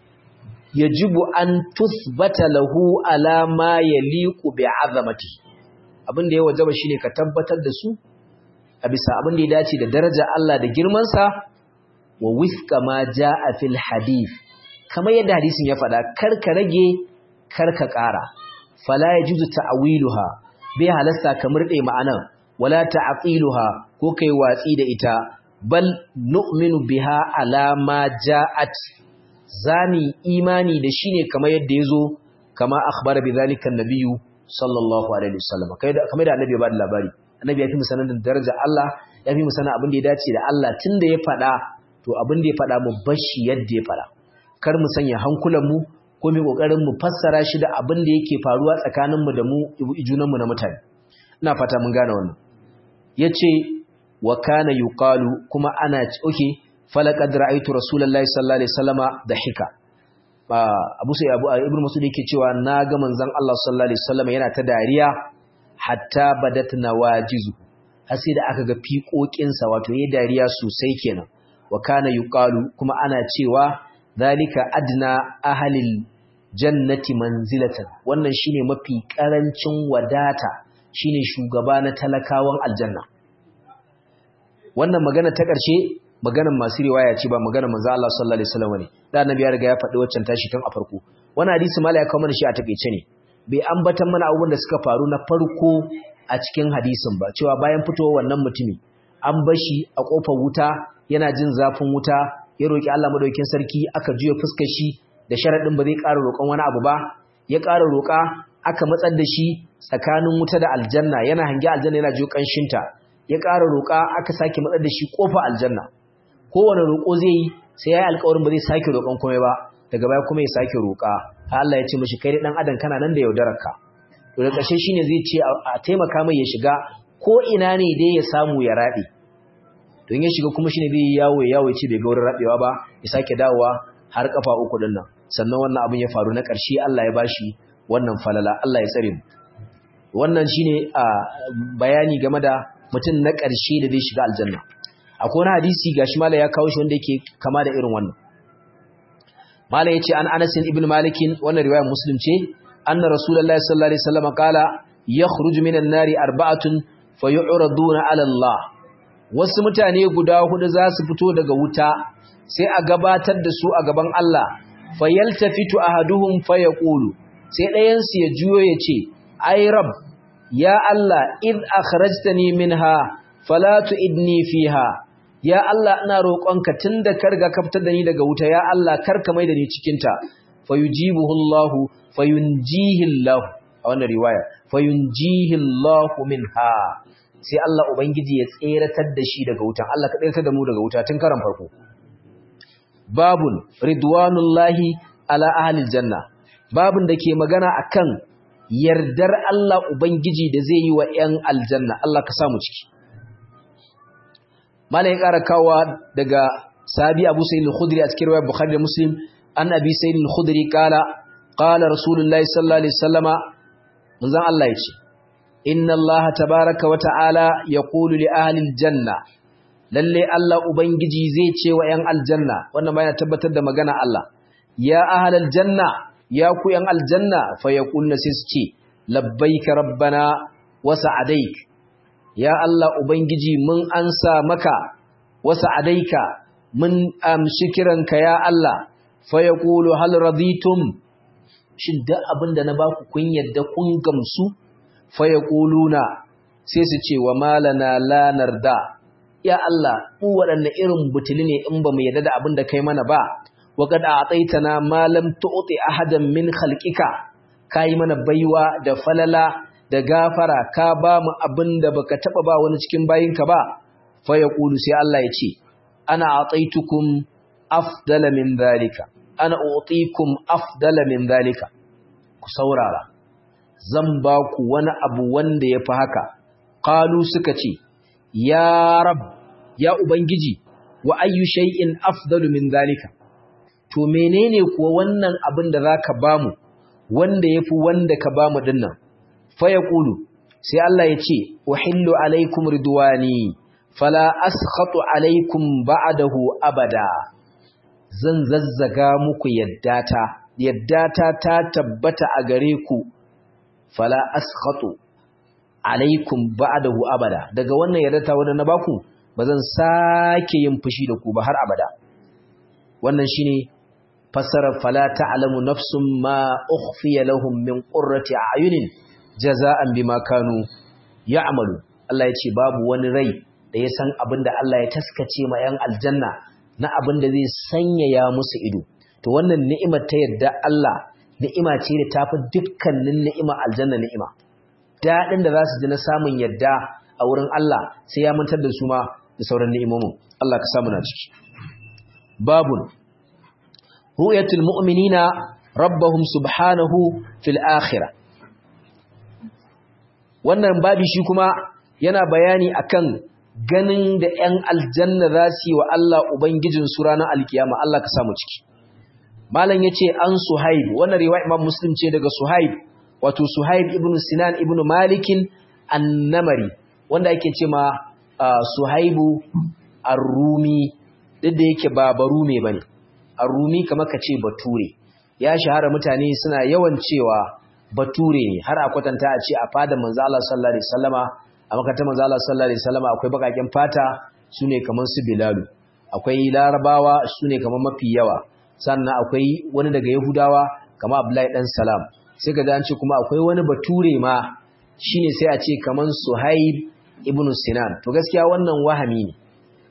yajibu an tuthbata lahu ala ma yaliqu bi'azamati abin da ya wajaba shine ka tabbatar da su a bisa abin da ya dace da daraja Allah da girman sa wa wifqa ma jaa fil hadith kamar yadda hadisin ya faɗa kar ka rage kar ka ƙara fala yajuzu ta'wiluha bai halasta ka murde ma'anan wala ta'qiluha ko kai watsi da ita bal nu'minu biha ala ma ja'at zani imani da shine kamar yadda yazo kama akhbara bidhalika an-nabiyyu sallallahu alaihi wasallam kamar da annabi ya bada labari annabi ya fi mu sanin daraja Allah ya fi mu sanin abin da ya dace da Allah tunda ya fada to abin da ya fada mu bashi yadda ya fada kar mu sanya hankulan mu ko mu kokarin mu fassara shi da abin da yake faruwa tsakanin mu da mu junan mu na mutane ina fata mun gane wannan yace wa kana yuqalu kuma ana okay falaqad ra'aytu rasulullahi sallallahu alaihi wasallama dahika Abu Sa'id Abu Ibn Mas'ud yake cewa na ga manzon Allah sallallahu alaihi wasallama yana ta dariya hatta badat nawajizu har sai da aka ga fiƙoƙinsa wato yayi dariya sosai kenan wa kana yuqalu kuma ana cewa zalika adna ahlil jannati manzilatan wannan shine mafi karancin wadata shine shugaba na talakawan aljanna wannan magana ta ƙarshe maganar masu riwaya ce ba maganar manzo Allah sallallahu alaihi wasallam ne da annabi ya riga ya faɗi waccan tashi tun a farko wannan hadisi mala ya kawo mana shi a takeice ne bai ambatan mana abubuwan da suka faru na farko a cikin hadisin ba cewa bayan fitowar wannan mutumi an bashi a kofar wuta yana jin zafin wuta ya roki Allah madaukakin sarki aka juya fuskar shi da sharadin ba zai ƙara roƙon wani abu ba ya ƙara roƙa aka matsar da shi tsakanin wuta da aljanna yana hange aljanna yana jiyo ƙanshinta ya ƙara roƙa aka sake matsar da shi ƙofa aljanna kowane roƙo zai yi sai ya yi alƙawarin ba zai sake roƙon komai ba daga baya kuma ya sake roƙa har Allah ya ce mashi kai ɗan adam kana nan da yaudararka to da ƙarshe shine zai ce a taimaka mai ya shiga ko ina ne dai ya samu ya raɗe don ya shiga kuma shine zai yawo ya yawo ya ce bai ga wurin raɗewa ba ya sake dawowa har kafa uku din nan sannan wannan abin ya faru na ƙarshe Allah ya bashi wannan falala Allah ya tsare mu wannan shine a bayani game da mutum na ƙarshe da zai shiga aljanna akwai wani hadisi gashi mala ya kawo shi wanda yake kama da irin wannan mala yace an Anas ibn Malik wannan riwayar Muslim ce anna Rasulullahi sallallahu alaihi wasallam qala yakhruju minan nari arba'atun fayu'raduna 'ala Allah wasu mutane guda hudu za su fito daga wuta sai a gabatar da su a gaban Allah fayaltafitu ahaduhum fayaqulu sai ɗayan su ya juyo ya ce ai rab ya Allah id akhrajtani minha fala tu'idni fiha ya Allah ina roƙonka tunda ka riga ka fitar da ni daga wuta ya Allah kar ka mai da ni cikin ta fayujibuhu Allah fayunjihi Allah a wannan riwaya fayunjihi Allah minha sai Allah ubangiji ya tseratar da shi daga wutan Allah ka tseratar da mu daga wuta tun karan farko babun ridwanullahi ala ahlil janna babun da ke magana akan yardar Allah ubangiji da zai yi wa 'yan aljanna Allah ka samu ciki malai ƙara kawa daga sahabi Abu Sa'id al-Khudri a cikin riwayar Bukhari da Muslim an Abi Sa'id al-Khudri kala qala Rasulullahi sallallahu alaihi wasallama manzon Allah ya ce inna Allah tabaaraka wa ta'ala yaqulu li ahli al-janna lalle Allah ubangiji zai ce wa 'yan aljanna wannan bayan tabbatar da magana Allah ya ahli al-janna ya ku 'yan aljanna fa yaqulna sai su ce labbaika rabbana wa sa'adaik ya Allah ubangiji mun ansa maka wa sa'adaika mun amshi kiranka ya Allah fa yaqulu hal raditum shin da abinda na baku kun yadda kun gamsu fa yaquluna sai su ce wa malana la narda ya Allah mu waɗanne irin butuli ne in ba mu yadda da abin da kai mana ba wa qad a'taytana ma lam tu'ti ahadan min khalqika kai mana baiwa da falala da gafara ka ba mu abin da baka taba ba wani cikin bayinka ba fa yaqulu sai Allah ya ce ana a'taytukum afdala min dhalika ana u'tikum afdala min dhalika ku saurara zan ba ku wani abu wanda yafi haka qalu suka ce ya rab ya ubangiji wa ayyu shay'in afdalu min dhalika to menene kuwa wannan abin da zaka bamu wanda yafi wanda ka bamu dinnan fa yaqulu sai Allah ya ce uhillu alaikum ridwani fala askhatu alaikum ba'dahu abada zan zazzaga muku yaddata yaddata ta tabbata a gare ku fala askhatu alaikum ba'dahu abada daga wannan yaddata wanda na baku bazan sake yin fushi da ku ba har abada wannan shine fassarar fala ta'lamu nafsun ma ukhfiya lahum min qurrati a'yunin jaza'an bima kanu ya'malu Allah ya ce babu wani rai da ya san abinda Allah ya taskace ma yan aljanna na abinda zai sanyaya musu ido to wannan ni'imar ta yadda Allah ni'ima ce da tafi dukkanin ni'ima aljanna ni'ima dadin da za su ji na samun yadda a wurin Allah sai ya mantar da su ma da sauran ni'imomin Allah ka samu na ciki babun ru'yatul mu'minina rabbahum subhanahu fil akhirah wannan babi shi kuma yana bayani akan ganin da ‘yan aljanna za su yi wa Allah Ubangijin su ranar alkiyama Allah ka samu ciki. Malam ya ce an Suhaib, wannan riwa Imam Muslim ce daga Suhaib, wato Suhaib ibn Sinan ibn Malikin annamari, wanda ake ce ma Suhaibu Arrumi, duk da yake ba Barume ba ne, Arrumi kamar ka ce Bature, ya shahara mutane suna yawan cewa Bature ne, har a kwatanta a ce a fada manzo Allah sallallahu Alaihi wasallama a makarantar manzo Allah sallallahu alaihi wasallam akwai bakaken fata sune kaman su Bilalu akwai Larabawa sune kaman mafi yawa sannan akwai wani daga Yahudawa kamar Abdullahi dan Salam sai ga an ce kuma akwai wani bature ma shine sai a ce kaman Suhaib ibn Sinan to gaskiya wannan wahami ne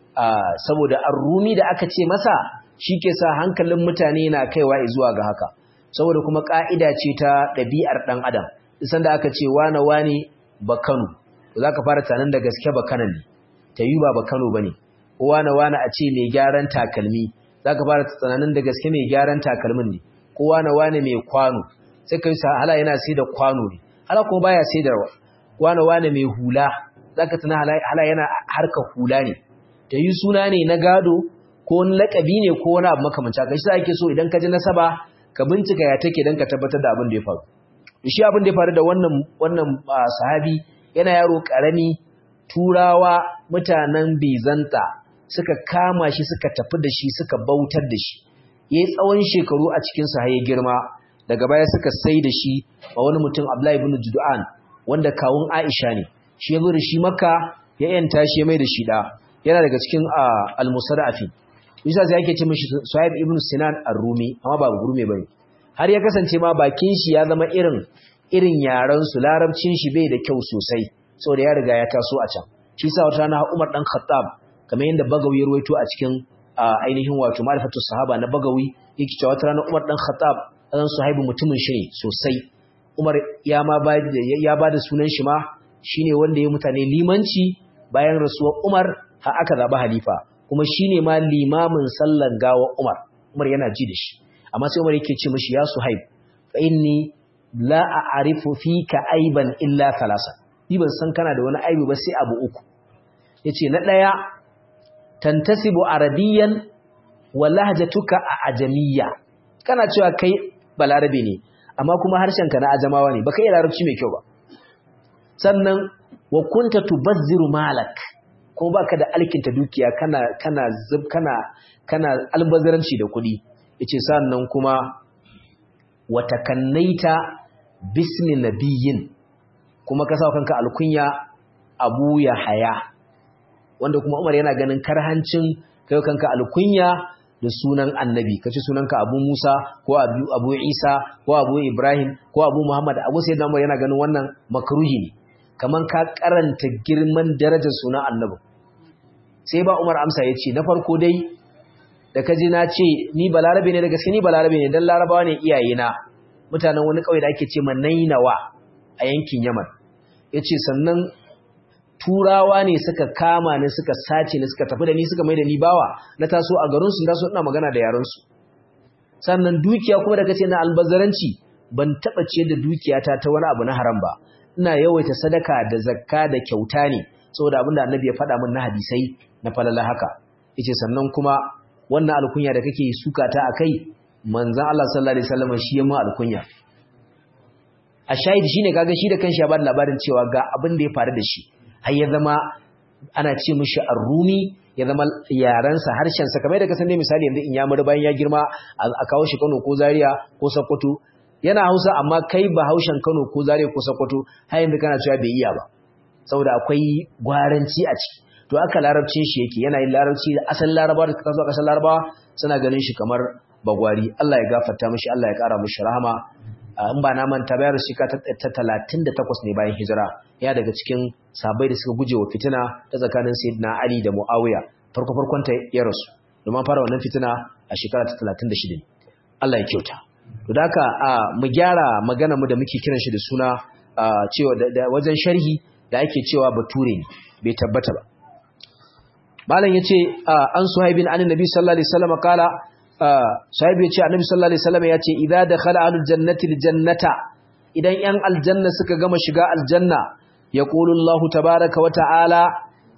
saboda ar-Rumi da aka ce masa shike sa hankalin mutane na kaiwa zuwa ga haka saboda kuma ka'ida ce ta ɗabi'ar dan adam isan da aka ce wane wane ba Kano za ka fara tunanin da gaske ba kanan ne ta yi ba ba kano ba ne kowa na wane a ce mai gyaran takalmi za ka fara tunanin da gaske mai gyaran takalmin ne kowa na wane mai kwano sai ka yi hala yana sai da kwano ne hala kuma baya sai da kowa na wane mai hula za ka tuna hala yana harka hula ne ta yi suna ne na gado ko wani lakabi ne ko wani abu makamanci haka shi za ake so idan ka ji nasaba ka bincika ya take don ka tabbatar da abin da ya faru shi abin da ya faru da wannan wannan sahabi yana yaro ƙarami turawa mutanen bizanta suka kama shi suka tafi da shi suka bautar da shi yayi tsawon shekaru a cikin sa ya girma daga baya suka sai da shi a wani mutum Abdullahi ibn Judan wanda kawun Aisha ne shi yazo da shi Makka ya yanta shi mai da shi da yana daga cikin al-musarrafi bisa sai yake ce mishi Suhaib ibn Sinan ar-Rumi amma ba gurme bane har ya kasance ma bakin shi ya zama irin irin yaran su larabcin shi bai da kyau sosai saboda ya riga ya taso a can shi sa wata rana Umar dan Khattab kamar yadda Bagawi ya ruwaito a cikin ainihin wato ma'rifatu sahaba na Bagawi yake cewa wata rana Umar dan Khattab dan Suhaibu mutumin shi ne sosai Umar ya ma ba ya bada sunan shi ma shine wanda ya mutane limanci bayan rasuwar Umar har aka zaba halifa kuma shine ma limamin sallan gawa Umar Umar yana ji da shi amma sai Umar yake ce mishi ya Suhaib fa inni la a'rifu fika aiban illa thalasa ni ban san kana da wani aibi ba sai abu uku yace na daya tantasibu arabiyan wa lahjatuka ajamiyya kana cewa kai balarabe ne amma kuma harshen ka na ajamawa ne baka iya larabci mai kyau ba sannan wa kunta tubazziru malak ko baka da alkinta dukiya kana kana zub kana kana albazaranci da kuɗi yace sannan kuma wa takannaita bismi nabiyyin kuma ka sawa kanka alkunya Abu Yahaya wanda kuma Umar yana ganin karhancin kai kanka alkunya da sunan annabi kace sunanka Abu Musa ko Abu, Abu Isa ko Abu Ibrahim ko Abu Muhammad Abu Sayyidina Umar yana ganin wannan makruhi ne kaman ka karanta girman darajar sunan annabi sai ba Umar amsa yace na farko dai da kaji na ce ni balarabe ne da gaske ni balarabe ne dan larabawa ne iyayena mutanen wani kauye da ake ce Nainawa a yankin Yaman yace sannan turawa ne suka kama ni suka sace ni suka tafi da ni suka mai da ni bawa na taso a garin su taso ina magana da yaran su sannan dukiya kuma da kace na albazaranci ban taba ce da dukiyata ta wani abu na haram ba ina yawaita sadaka da zakka da kyauta ne saboda abinda annabi ya faɗa min na hadisai na falala haka yace sannan kuma wannan alkunya da kake suka ta akai manzon Allah sallallahu alaihi wasallam shi ya mu alkunya a shahidi shine kaga shi da kanshi ya bada labarin cewa ga abin da ya faru da shi har ya zama ana ce mishi ar-rumi ya zama yaransa harshensa kamar da ka san dai misali yanzu in ya mura bayan ya girma a kawo shi Kano ko Zaria ko Sokoto yana Hausa amma kai ba Haushen Kano ko Zaria ko Sokoto har yanzu kana cewa bai iya ba saboda akwai gwaranci a ciki to aka larabcin shi yake yana yin larabci da asalin larabawa da suka zo kasar larabawa suna ganin shi kamar bagwari Allah ya gafarta mishi Allah ya kara mishi rahama in ba na manta bayar shi ka ta 38 ne bayan hijira ya daga cikin sabai da suka guje wa fitina ta tsakanin sayyidina Ali da Muawiya farko farkon ta ya rasu domin fara wannan fitina a shekara ta 36 Allah ya kyauta to da haka mu gyara magana mu da muke kiran shi da suna cewa da wajen sharhi da ake cewa bature ne bai tabbata ba malam yace an suhaibin an nabi sallallahu alaihi wasallam kala sahibi yace annabi sallallahu alaihi wasallam yace idza dakhala ahlul jannati aljannata idan yan aljanna suka gama shiga aljanna yaqulu Allahu tabaaraka wa ta'ala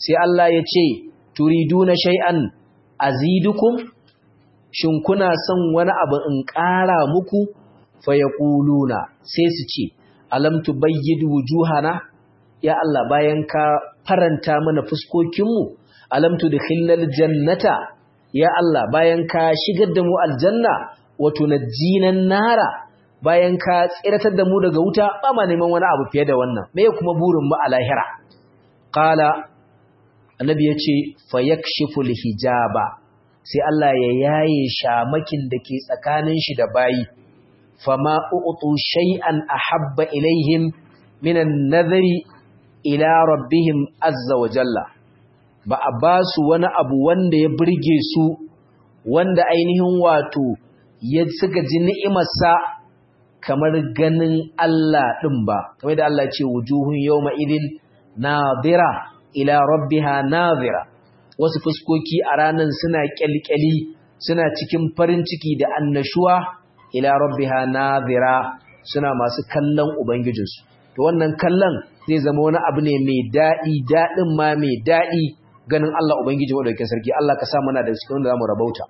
sai Allah ya ce turiduna shay'an azidukum shin kuna son wani abu in ƙara muku fayaquluna sai su ce alam tubayyid wujuhana ya Allah bayan ka faranta mana fuskokinmu alam tudkhilal jannata ya Allah bayan ka shigar da mu aljanna wa tunajjinan nara bayan ka tsiratar da mu daga wuta ba ma neman wani abu fiye da wannan me kuma burin mu a lahira qala annabi yace fayakshiful hijaba sai Allah ya yaye shamakin da ke tsakanin shi da bayi fama u'tu shay'an ahabba ilaihim minan nadhari ila rabbihim azza wa jalla ba a ba su wani abu wanda ya burge su wanda ainihin wato ya suka ji ni'imarsa kamar ganin Allah ɗin ba kamar da Allah ce wujuhun yawma idin nadira ila rabbiha nadira wasu fuskoki a ranan suna kyalkyali suna cikin farin ciki da annashuwa ila rabbiha nadira suna masu kallon ubangijinsu to wannan kallon zai zama wani abu ne mai daɗi daɗin ma mai daɗi ganin Allah ubangiji madaukakin sarki Allah ka sa mana da cikin wanda zamu rabauta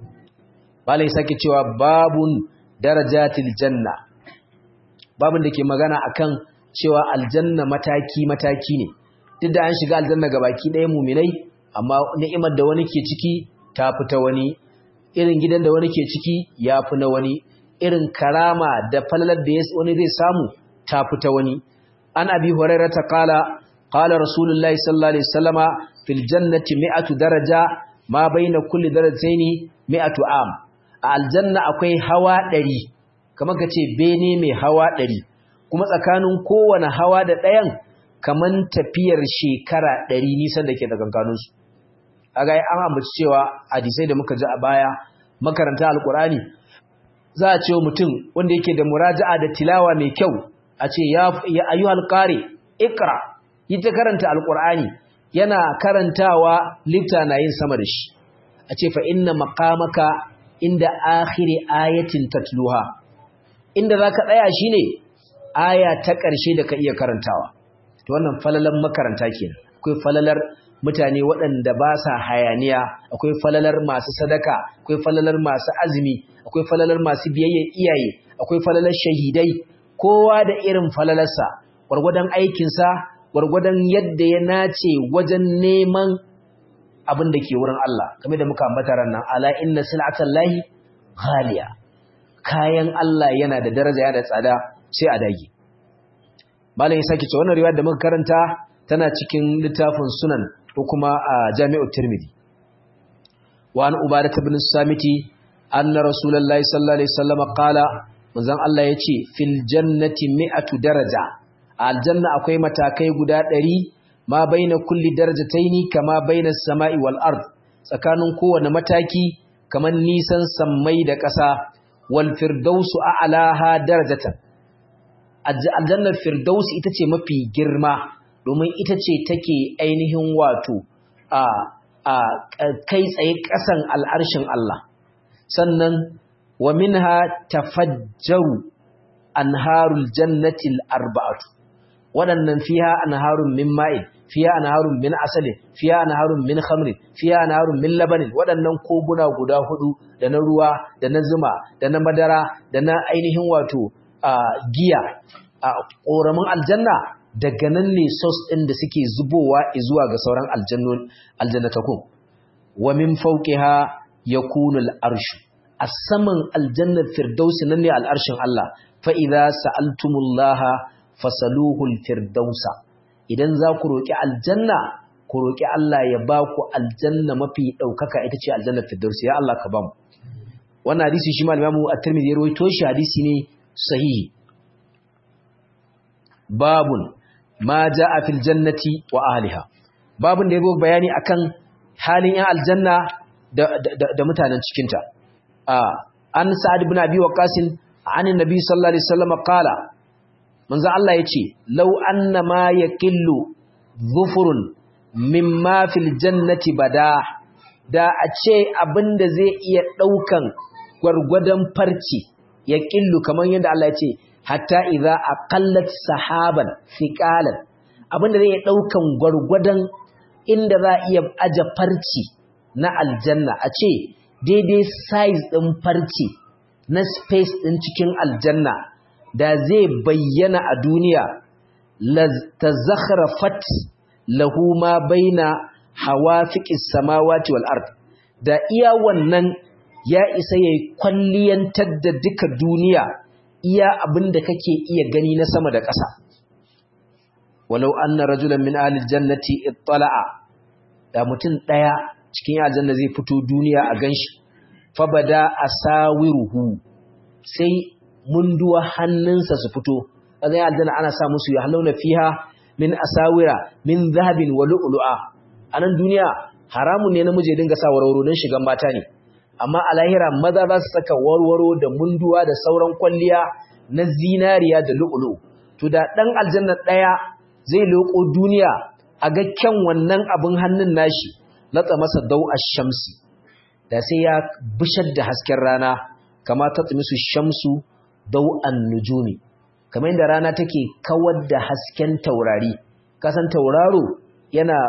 malai sake cewa babun darajatil janna babun da ke magana akan cewa aljanna mataki mataki ne duk da an shiga aljanna ga baki ɗaya muminai amma ni'imar da wani ke ciki ta fita wani irin gidan da wani ke ciki ya fi na wani irin karama da falalar da wani zai samu ta fita wani an abi hurairah ta kala qala rasulullahi sallallahu alaihi wasallama fil jannati mi'atu daraja ma baina kulli darajataini mi'atu am a aljanna akwai hawa 100 kamar kace bene mai hawa 100 kuma tsakanin kowane hawa da ɗayan kaman tafiyar shekara 100 nisan da ke tsakankanin su kaga an ambaci cewa hadisai da muka ji a baya makaranta alqurani za a ce mutum wanda yake da muraja'a da tilawa mai kyau a ce ya ayyuhal qari ikra yi ta karanta alqur'ani yana karantawa lifta na yin sama da shi a ce fa inna maqamaka inda akhiri ayatin tatluha inda zaka tsaya shine aya ta ƙarshe da ka iya karantawa to wannan falalan makaranta kenan akwai falalar mutane waɗanda ba sa hayaniya akwai falalar masu sadaka akwai falalar masu azumi akwai falalar masu biyayya iyaye akwai falalar shahidai kowa da irin falalarsa gwargwadon aikinsa gwargwadon yadda ya nace wajen neman abin da ke wurin Allah kamar da muka ambata nan ala inna sil'atan lahi ghaliya kayan Allah yana da daraja yana da tsada sai a dage malam ya sake cewa wannan riwaya da muka karanta tana cikin littafin sunan ko kuma a jami'ut tirmidhi wa an ubadah ibn samiti anna rasulullahi sallallahu alaihi wasallam qala manzon Allah yace fil jannati mi'atu daraja aljanna akwai matakai guda 100 ma baina kulli darajataini kama baina samai wal ard tsakanin kowane mataki kaman nisan sammai da ƙasa wal firdausu a'laha darajatan aljannar firdaus ita ce mafi girma domin ita ce take ainihin wato a a kai tsaye ƙasan al'arshin Allah sannan wa minha tafajjaru anharul jannati arba'atu waɗannan fiha anharun min ma'in fiha anharun min asalin fiha anharun min khamrin fiha anharun min labanin waɗannan koguna guda hudu da na ruwa da na zuma da na madara da na ainihin wato giya a ƙoramin aljanna daga nan ne sos ɗin da suke zubowa zuwa ga sauran aljannatakun wa min fawqiha yakunu al-arshu a saman aljannar firdausi nan ne al'arshin Allah fa idza sa'altumullaha fasaluhul firdausa idan za ku roki aljanna ku roki Allah ya ba ku aljanna mafi daukaka ita ce aljannar firdausi ya Allah ka ba mu wannan hadisi shi ma Imam At-Tirmidhi ya rawaito shi hadisi ne sahihi babun ma jaa fil jannati wa ahliha babun da yazo bayani akan halin yan aljanna da da mutanen cikin ta an sa'ad ibn abi waqas an annabi sallallahu alaihi wasallam qala manzo Allah yace law anna ma yaqillu dhufurun mimma fil jannati bada da a ce abinda zai iya daukan gwargwadon farci yaqillu kaman yadda Allah yace hatta idza aqallat sahaban thiqalan abinda zai iya daukan gwargwadon inda za a iya aje farci na aljanna a ce daidai size ɗin farci na space ɗin cikin aljanna da zai bayyana a duniya la tazakhrafat lahu ma baina hawafiqis samawati wal ard da iya wannan ya isa yayi kwalliyantar da duka duniya iya abinda kake iya gani na sama da ƙasa walau anna rajulan min ahli aljannati ittala'a da mutum daya cikin aljanna zai fito duniya a ganshi fabada asawiruhu sai munduwa hannunsa su fito kaga aljanna ana sa musu ya halawna fiha min asawira min zahabin wa lu'lu'a anan duniya haramun ne namiji dinga sa warwaro don shigan mata ne amma a lahira maza za su saka warwaro da munduwa da sauran kwalliya na zinariya da lu'lu to da dan aljanna daya zai loko duniya a ga kyan wannan abin hannun nashi latsa masa dau ash-shamsi da sai ya bishar da hasken rana kama ta tsimisu shamsu dau an-nujumi kamar yadda rana take kawar da hasken taurari kasan tauraro yana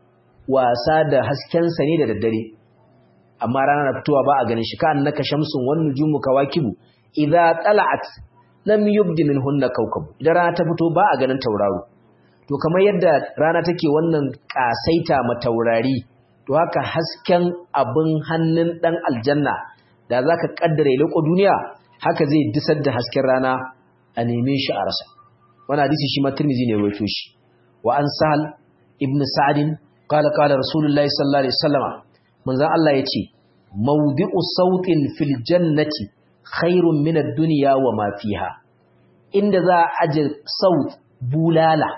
wasa da haskensa ne da daddare amma rana na fitowa ba a ganin shi ka annaka shamsun wan nujumu kawakibu idza tala'at lam yubdi minhunna kawkab idan rana ta fito ba a ganin tauraro to kamar yadda rana take wannan kasaita ma taurari to haka hasken abin hannun dan aljanna da zaka kaddare leko duniya haka zai disar da hasken rana a neme shi a rasa wannan hadisi shi ma Tirmidhi ne rawaito shi wa an Sahal ibn Sa'd qala qala Rasulullahi sallallahu alaihi wasallam manzon Allah yace mawdi'u sautin fil jannati khairun min ad-dunya wa ma fiha inda za a aje saut bulala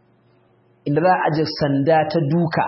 inda za a aje sanda ta duka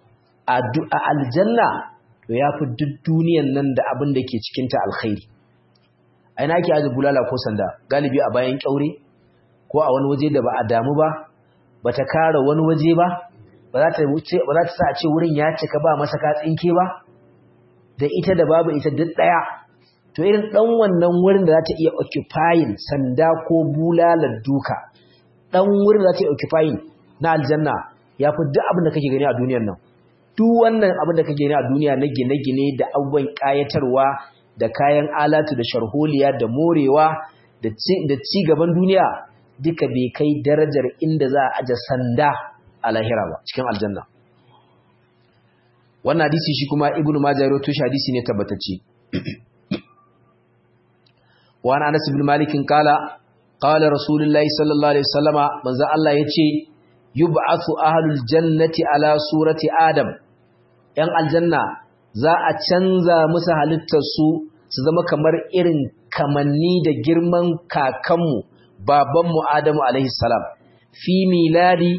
a aljanna to yafi duk duniyan nan da abin da ke cikin ta alkhairi aina ake aje bulala ko sanda galibi a bayan kyaure ko a wani waje da ba a damu ba bata kare wani waje ba ba za ta wuce ba za ta sa a ce wurin ya cika ba masa ka tsinke ba da ita da babu ita duk daya to irin dan wannan wurin da za ta iya occupying sanda ko bulalar duka dan wurin da za ta iya occupying na aljanna ya fi duk abin da kake gani a duniyar nan duk wannan abin da kake gani a duniya na gine-gine da abubuwan kayatarwa da kayan alatu da sharholiya da morewa da ci gaban duniya duka bai kai darajar inda za a aje sanda a lahira ba cikin aljanna wannan hadisi shi kuma ibnu majah ya rawaito shi hadisi ne tabbatacce wa an anas ibn malik kala qala rasulullahi sallallahu alaihi wasallama manzo Allah yace yub'athu ahlul jannati ala surati adam yan aljanna za a canza musu halittar su su zama kamar irin kamanni da girman kakanmu babanmu adamu alaihi salam fi miladi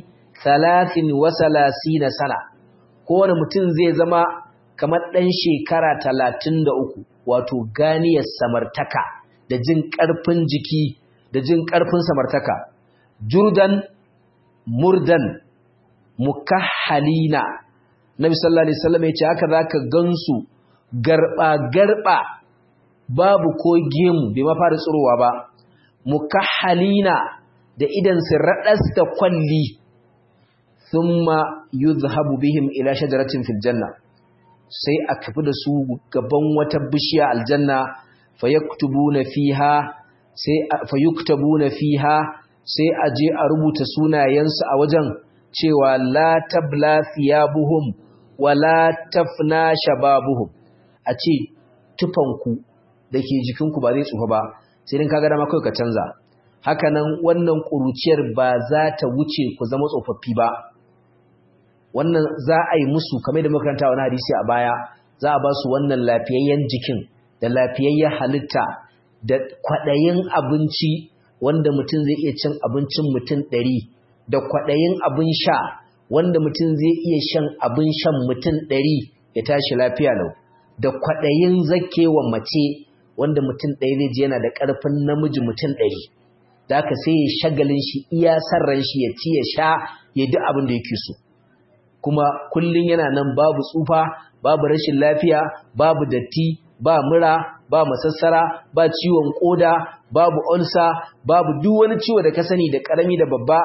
33 sana kowane mutum zai zama kamar ɗan shekara 33 wato ganiyar samartaka da jin ƙarfin jiki da jin ƙarfin samartaka jurdan murdan mukahhalina nabi sallallahu alaihi wasallam ya ce haka zaka gansu garba garba babu ko gemu bai ma fara tsirowa ba mukahhalina da idan su radas da kwalli thumma yuzhabu bihim ila shajaratin fil janna sai a tafi da su gaban wata bishiya aljanna fayaktubuna fiha sai fayuktabuna fiha sai a je a rubuta sunayensu a wajen cewa la tabla thiyabuhum wala tafna shababuhum a ce tufanku da ke jikinku ba zai tsufa ba sai din kaga dama kai ka canza hakanan wannan kuruciyar ba za ta wuce ku zama tsofaffi ba wannan za a yi musu kamar da makaranta wani hadisi a baya za a ba su wannan lafiyayyen jikin da lafiyayyen halitta da kwaɗayin abinci wanda mutum zai iya cin abincin mutum ɗari da kwaɗayin abin sha wanda mutum zai iya shan abin shan mutum ɗari ya tashi lafiya lau da kwaɗayin zakewa mace wanda mutum ɗaya zai ji yana da ƙarfin namiji mutum ɗari da haka sai ya shagalin shi iya sarran shi ya ci ya sha ya duk abin da yake so kuma kullum yana nan babu tsufa babu rashin lafiya babu datti ba mura ba masassara ba ciwon koda babu ulsa babu duk wani ciwo da ka sani da karami da babba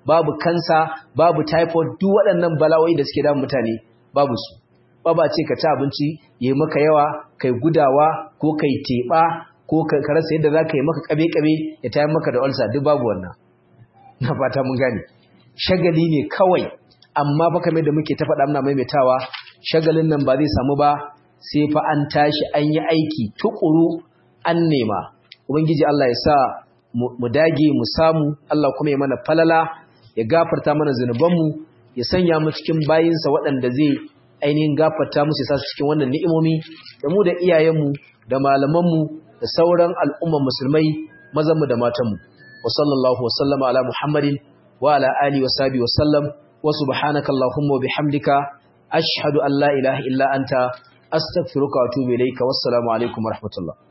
babu kansa babu typhoid duk waɗannan bala'o'i da suke damun mutane babu su ba ba ce ka ci abinci yayi maka yawa kai gudawa ko kai teba ko ka rasa yadda za ka yi maka kabe-kabe ya tayar maka da ulcer duk babu wannan na fata mun gane shagali ne kawai amma fa kamar da muke ta faɗa muna maimaitawa shagalin nan ba zai samu ba sai fa an tashi an yi aiki tukuru an nema ubangiji Allah ya sa mu dage mu samu Allah kuma ya mana falala ya gafarta mana zunubanmu ya sanya mu cikin bayinsa waɗanda zai ainihin gafarta musu ya sa su cikin wannan ni'imomi da mu da iyayenmu da malamanmu da sauran al'umman musulmai mazanmu da matanmu wa sallallahu wa sallama ala muhammadin wa ala alihi wa sahbihi wa sallam wa subhanaka allahumma wa bihamdika ashhadu an la ilaha illa anta astaghfiruka wa atubu ilayka wassalamu alaikum wa rahmatullah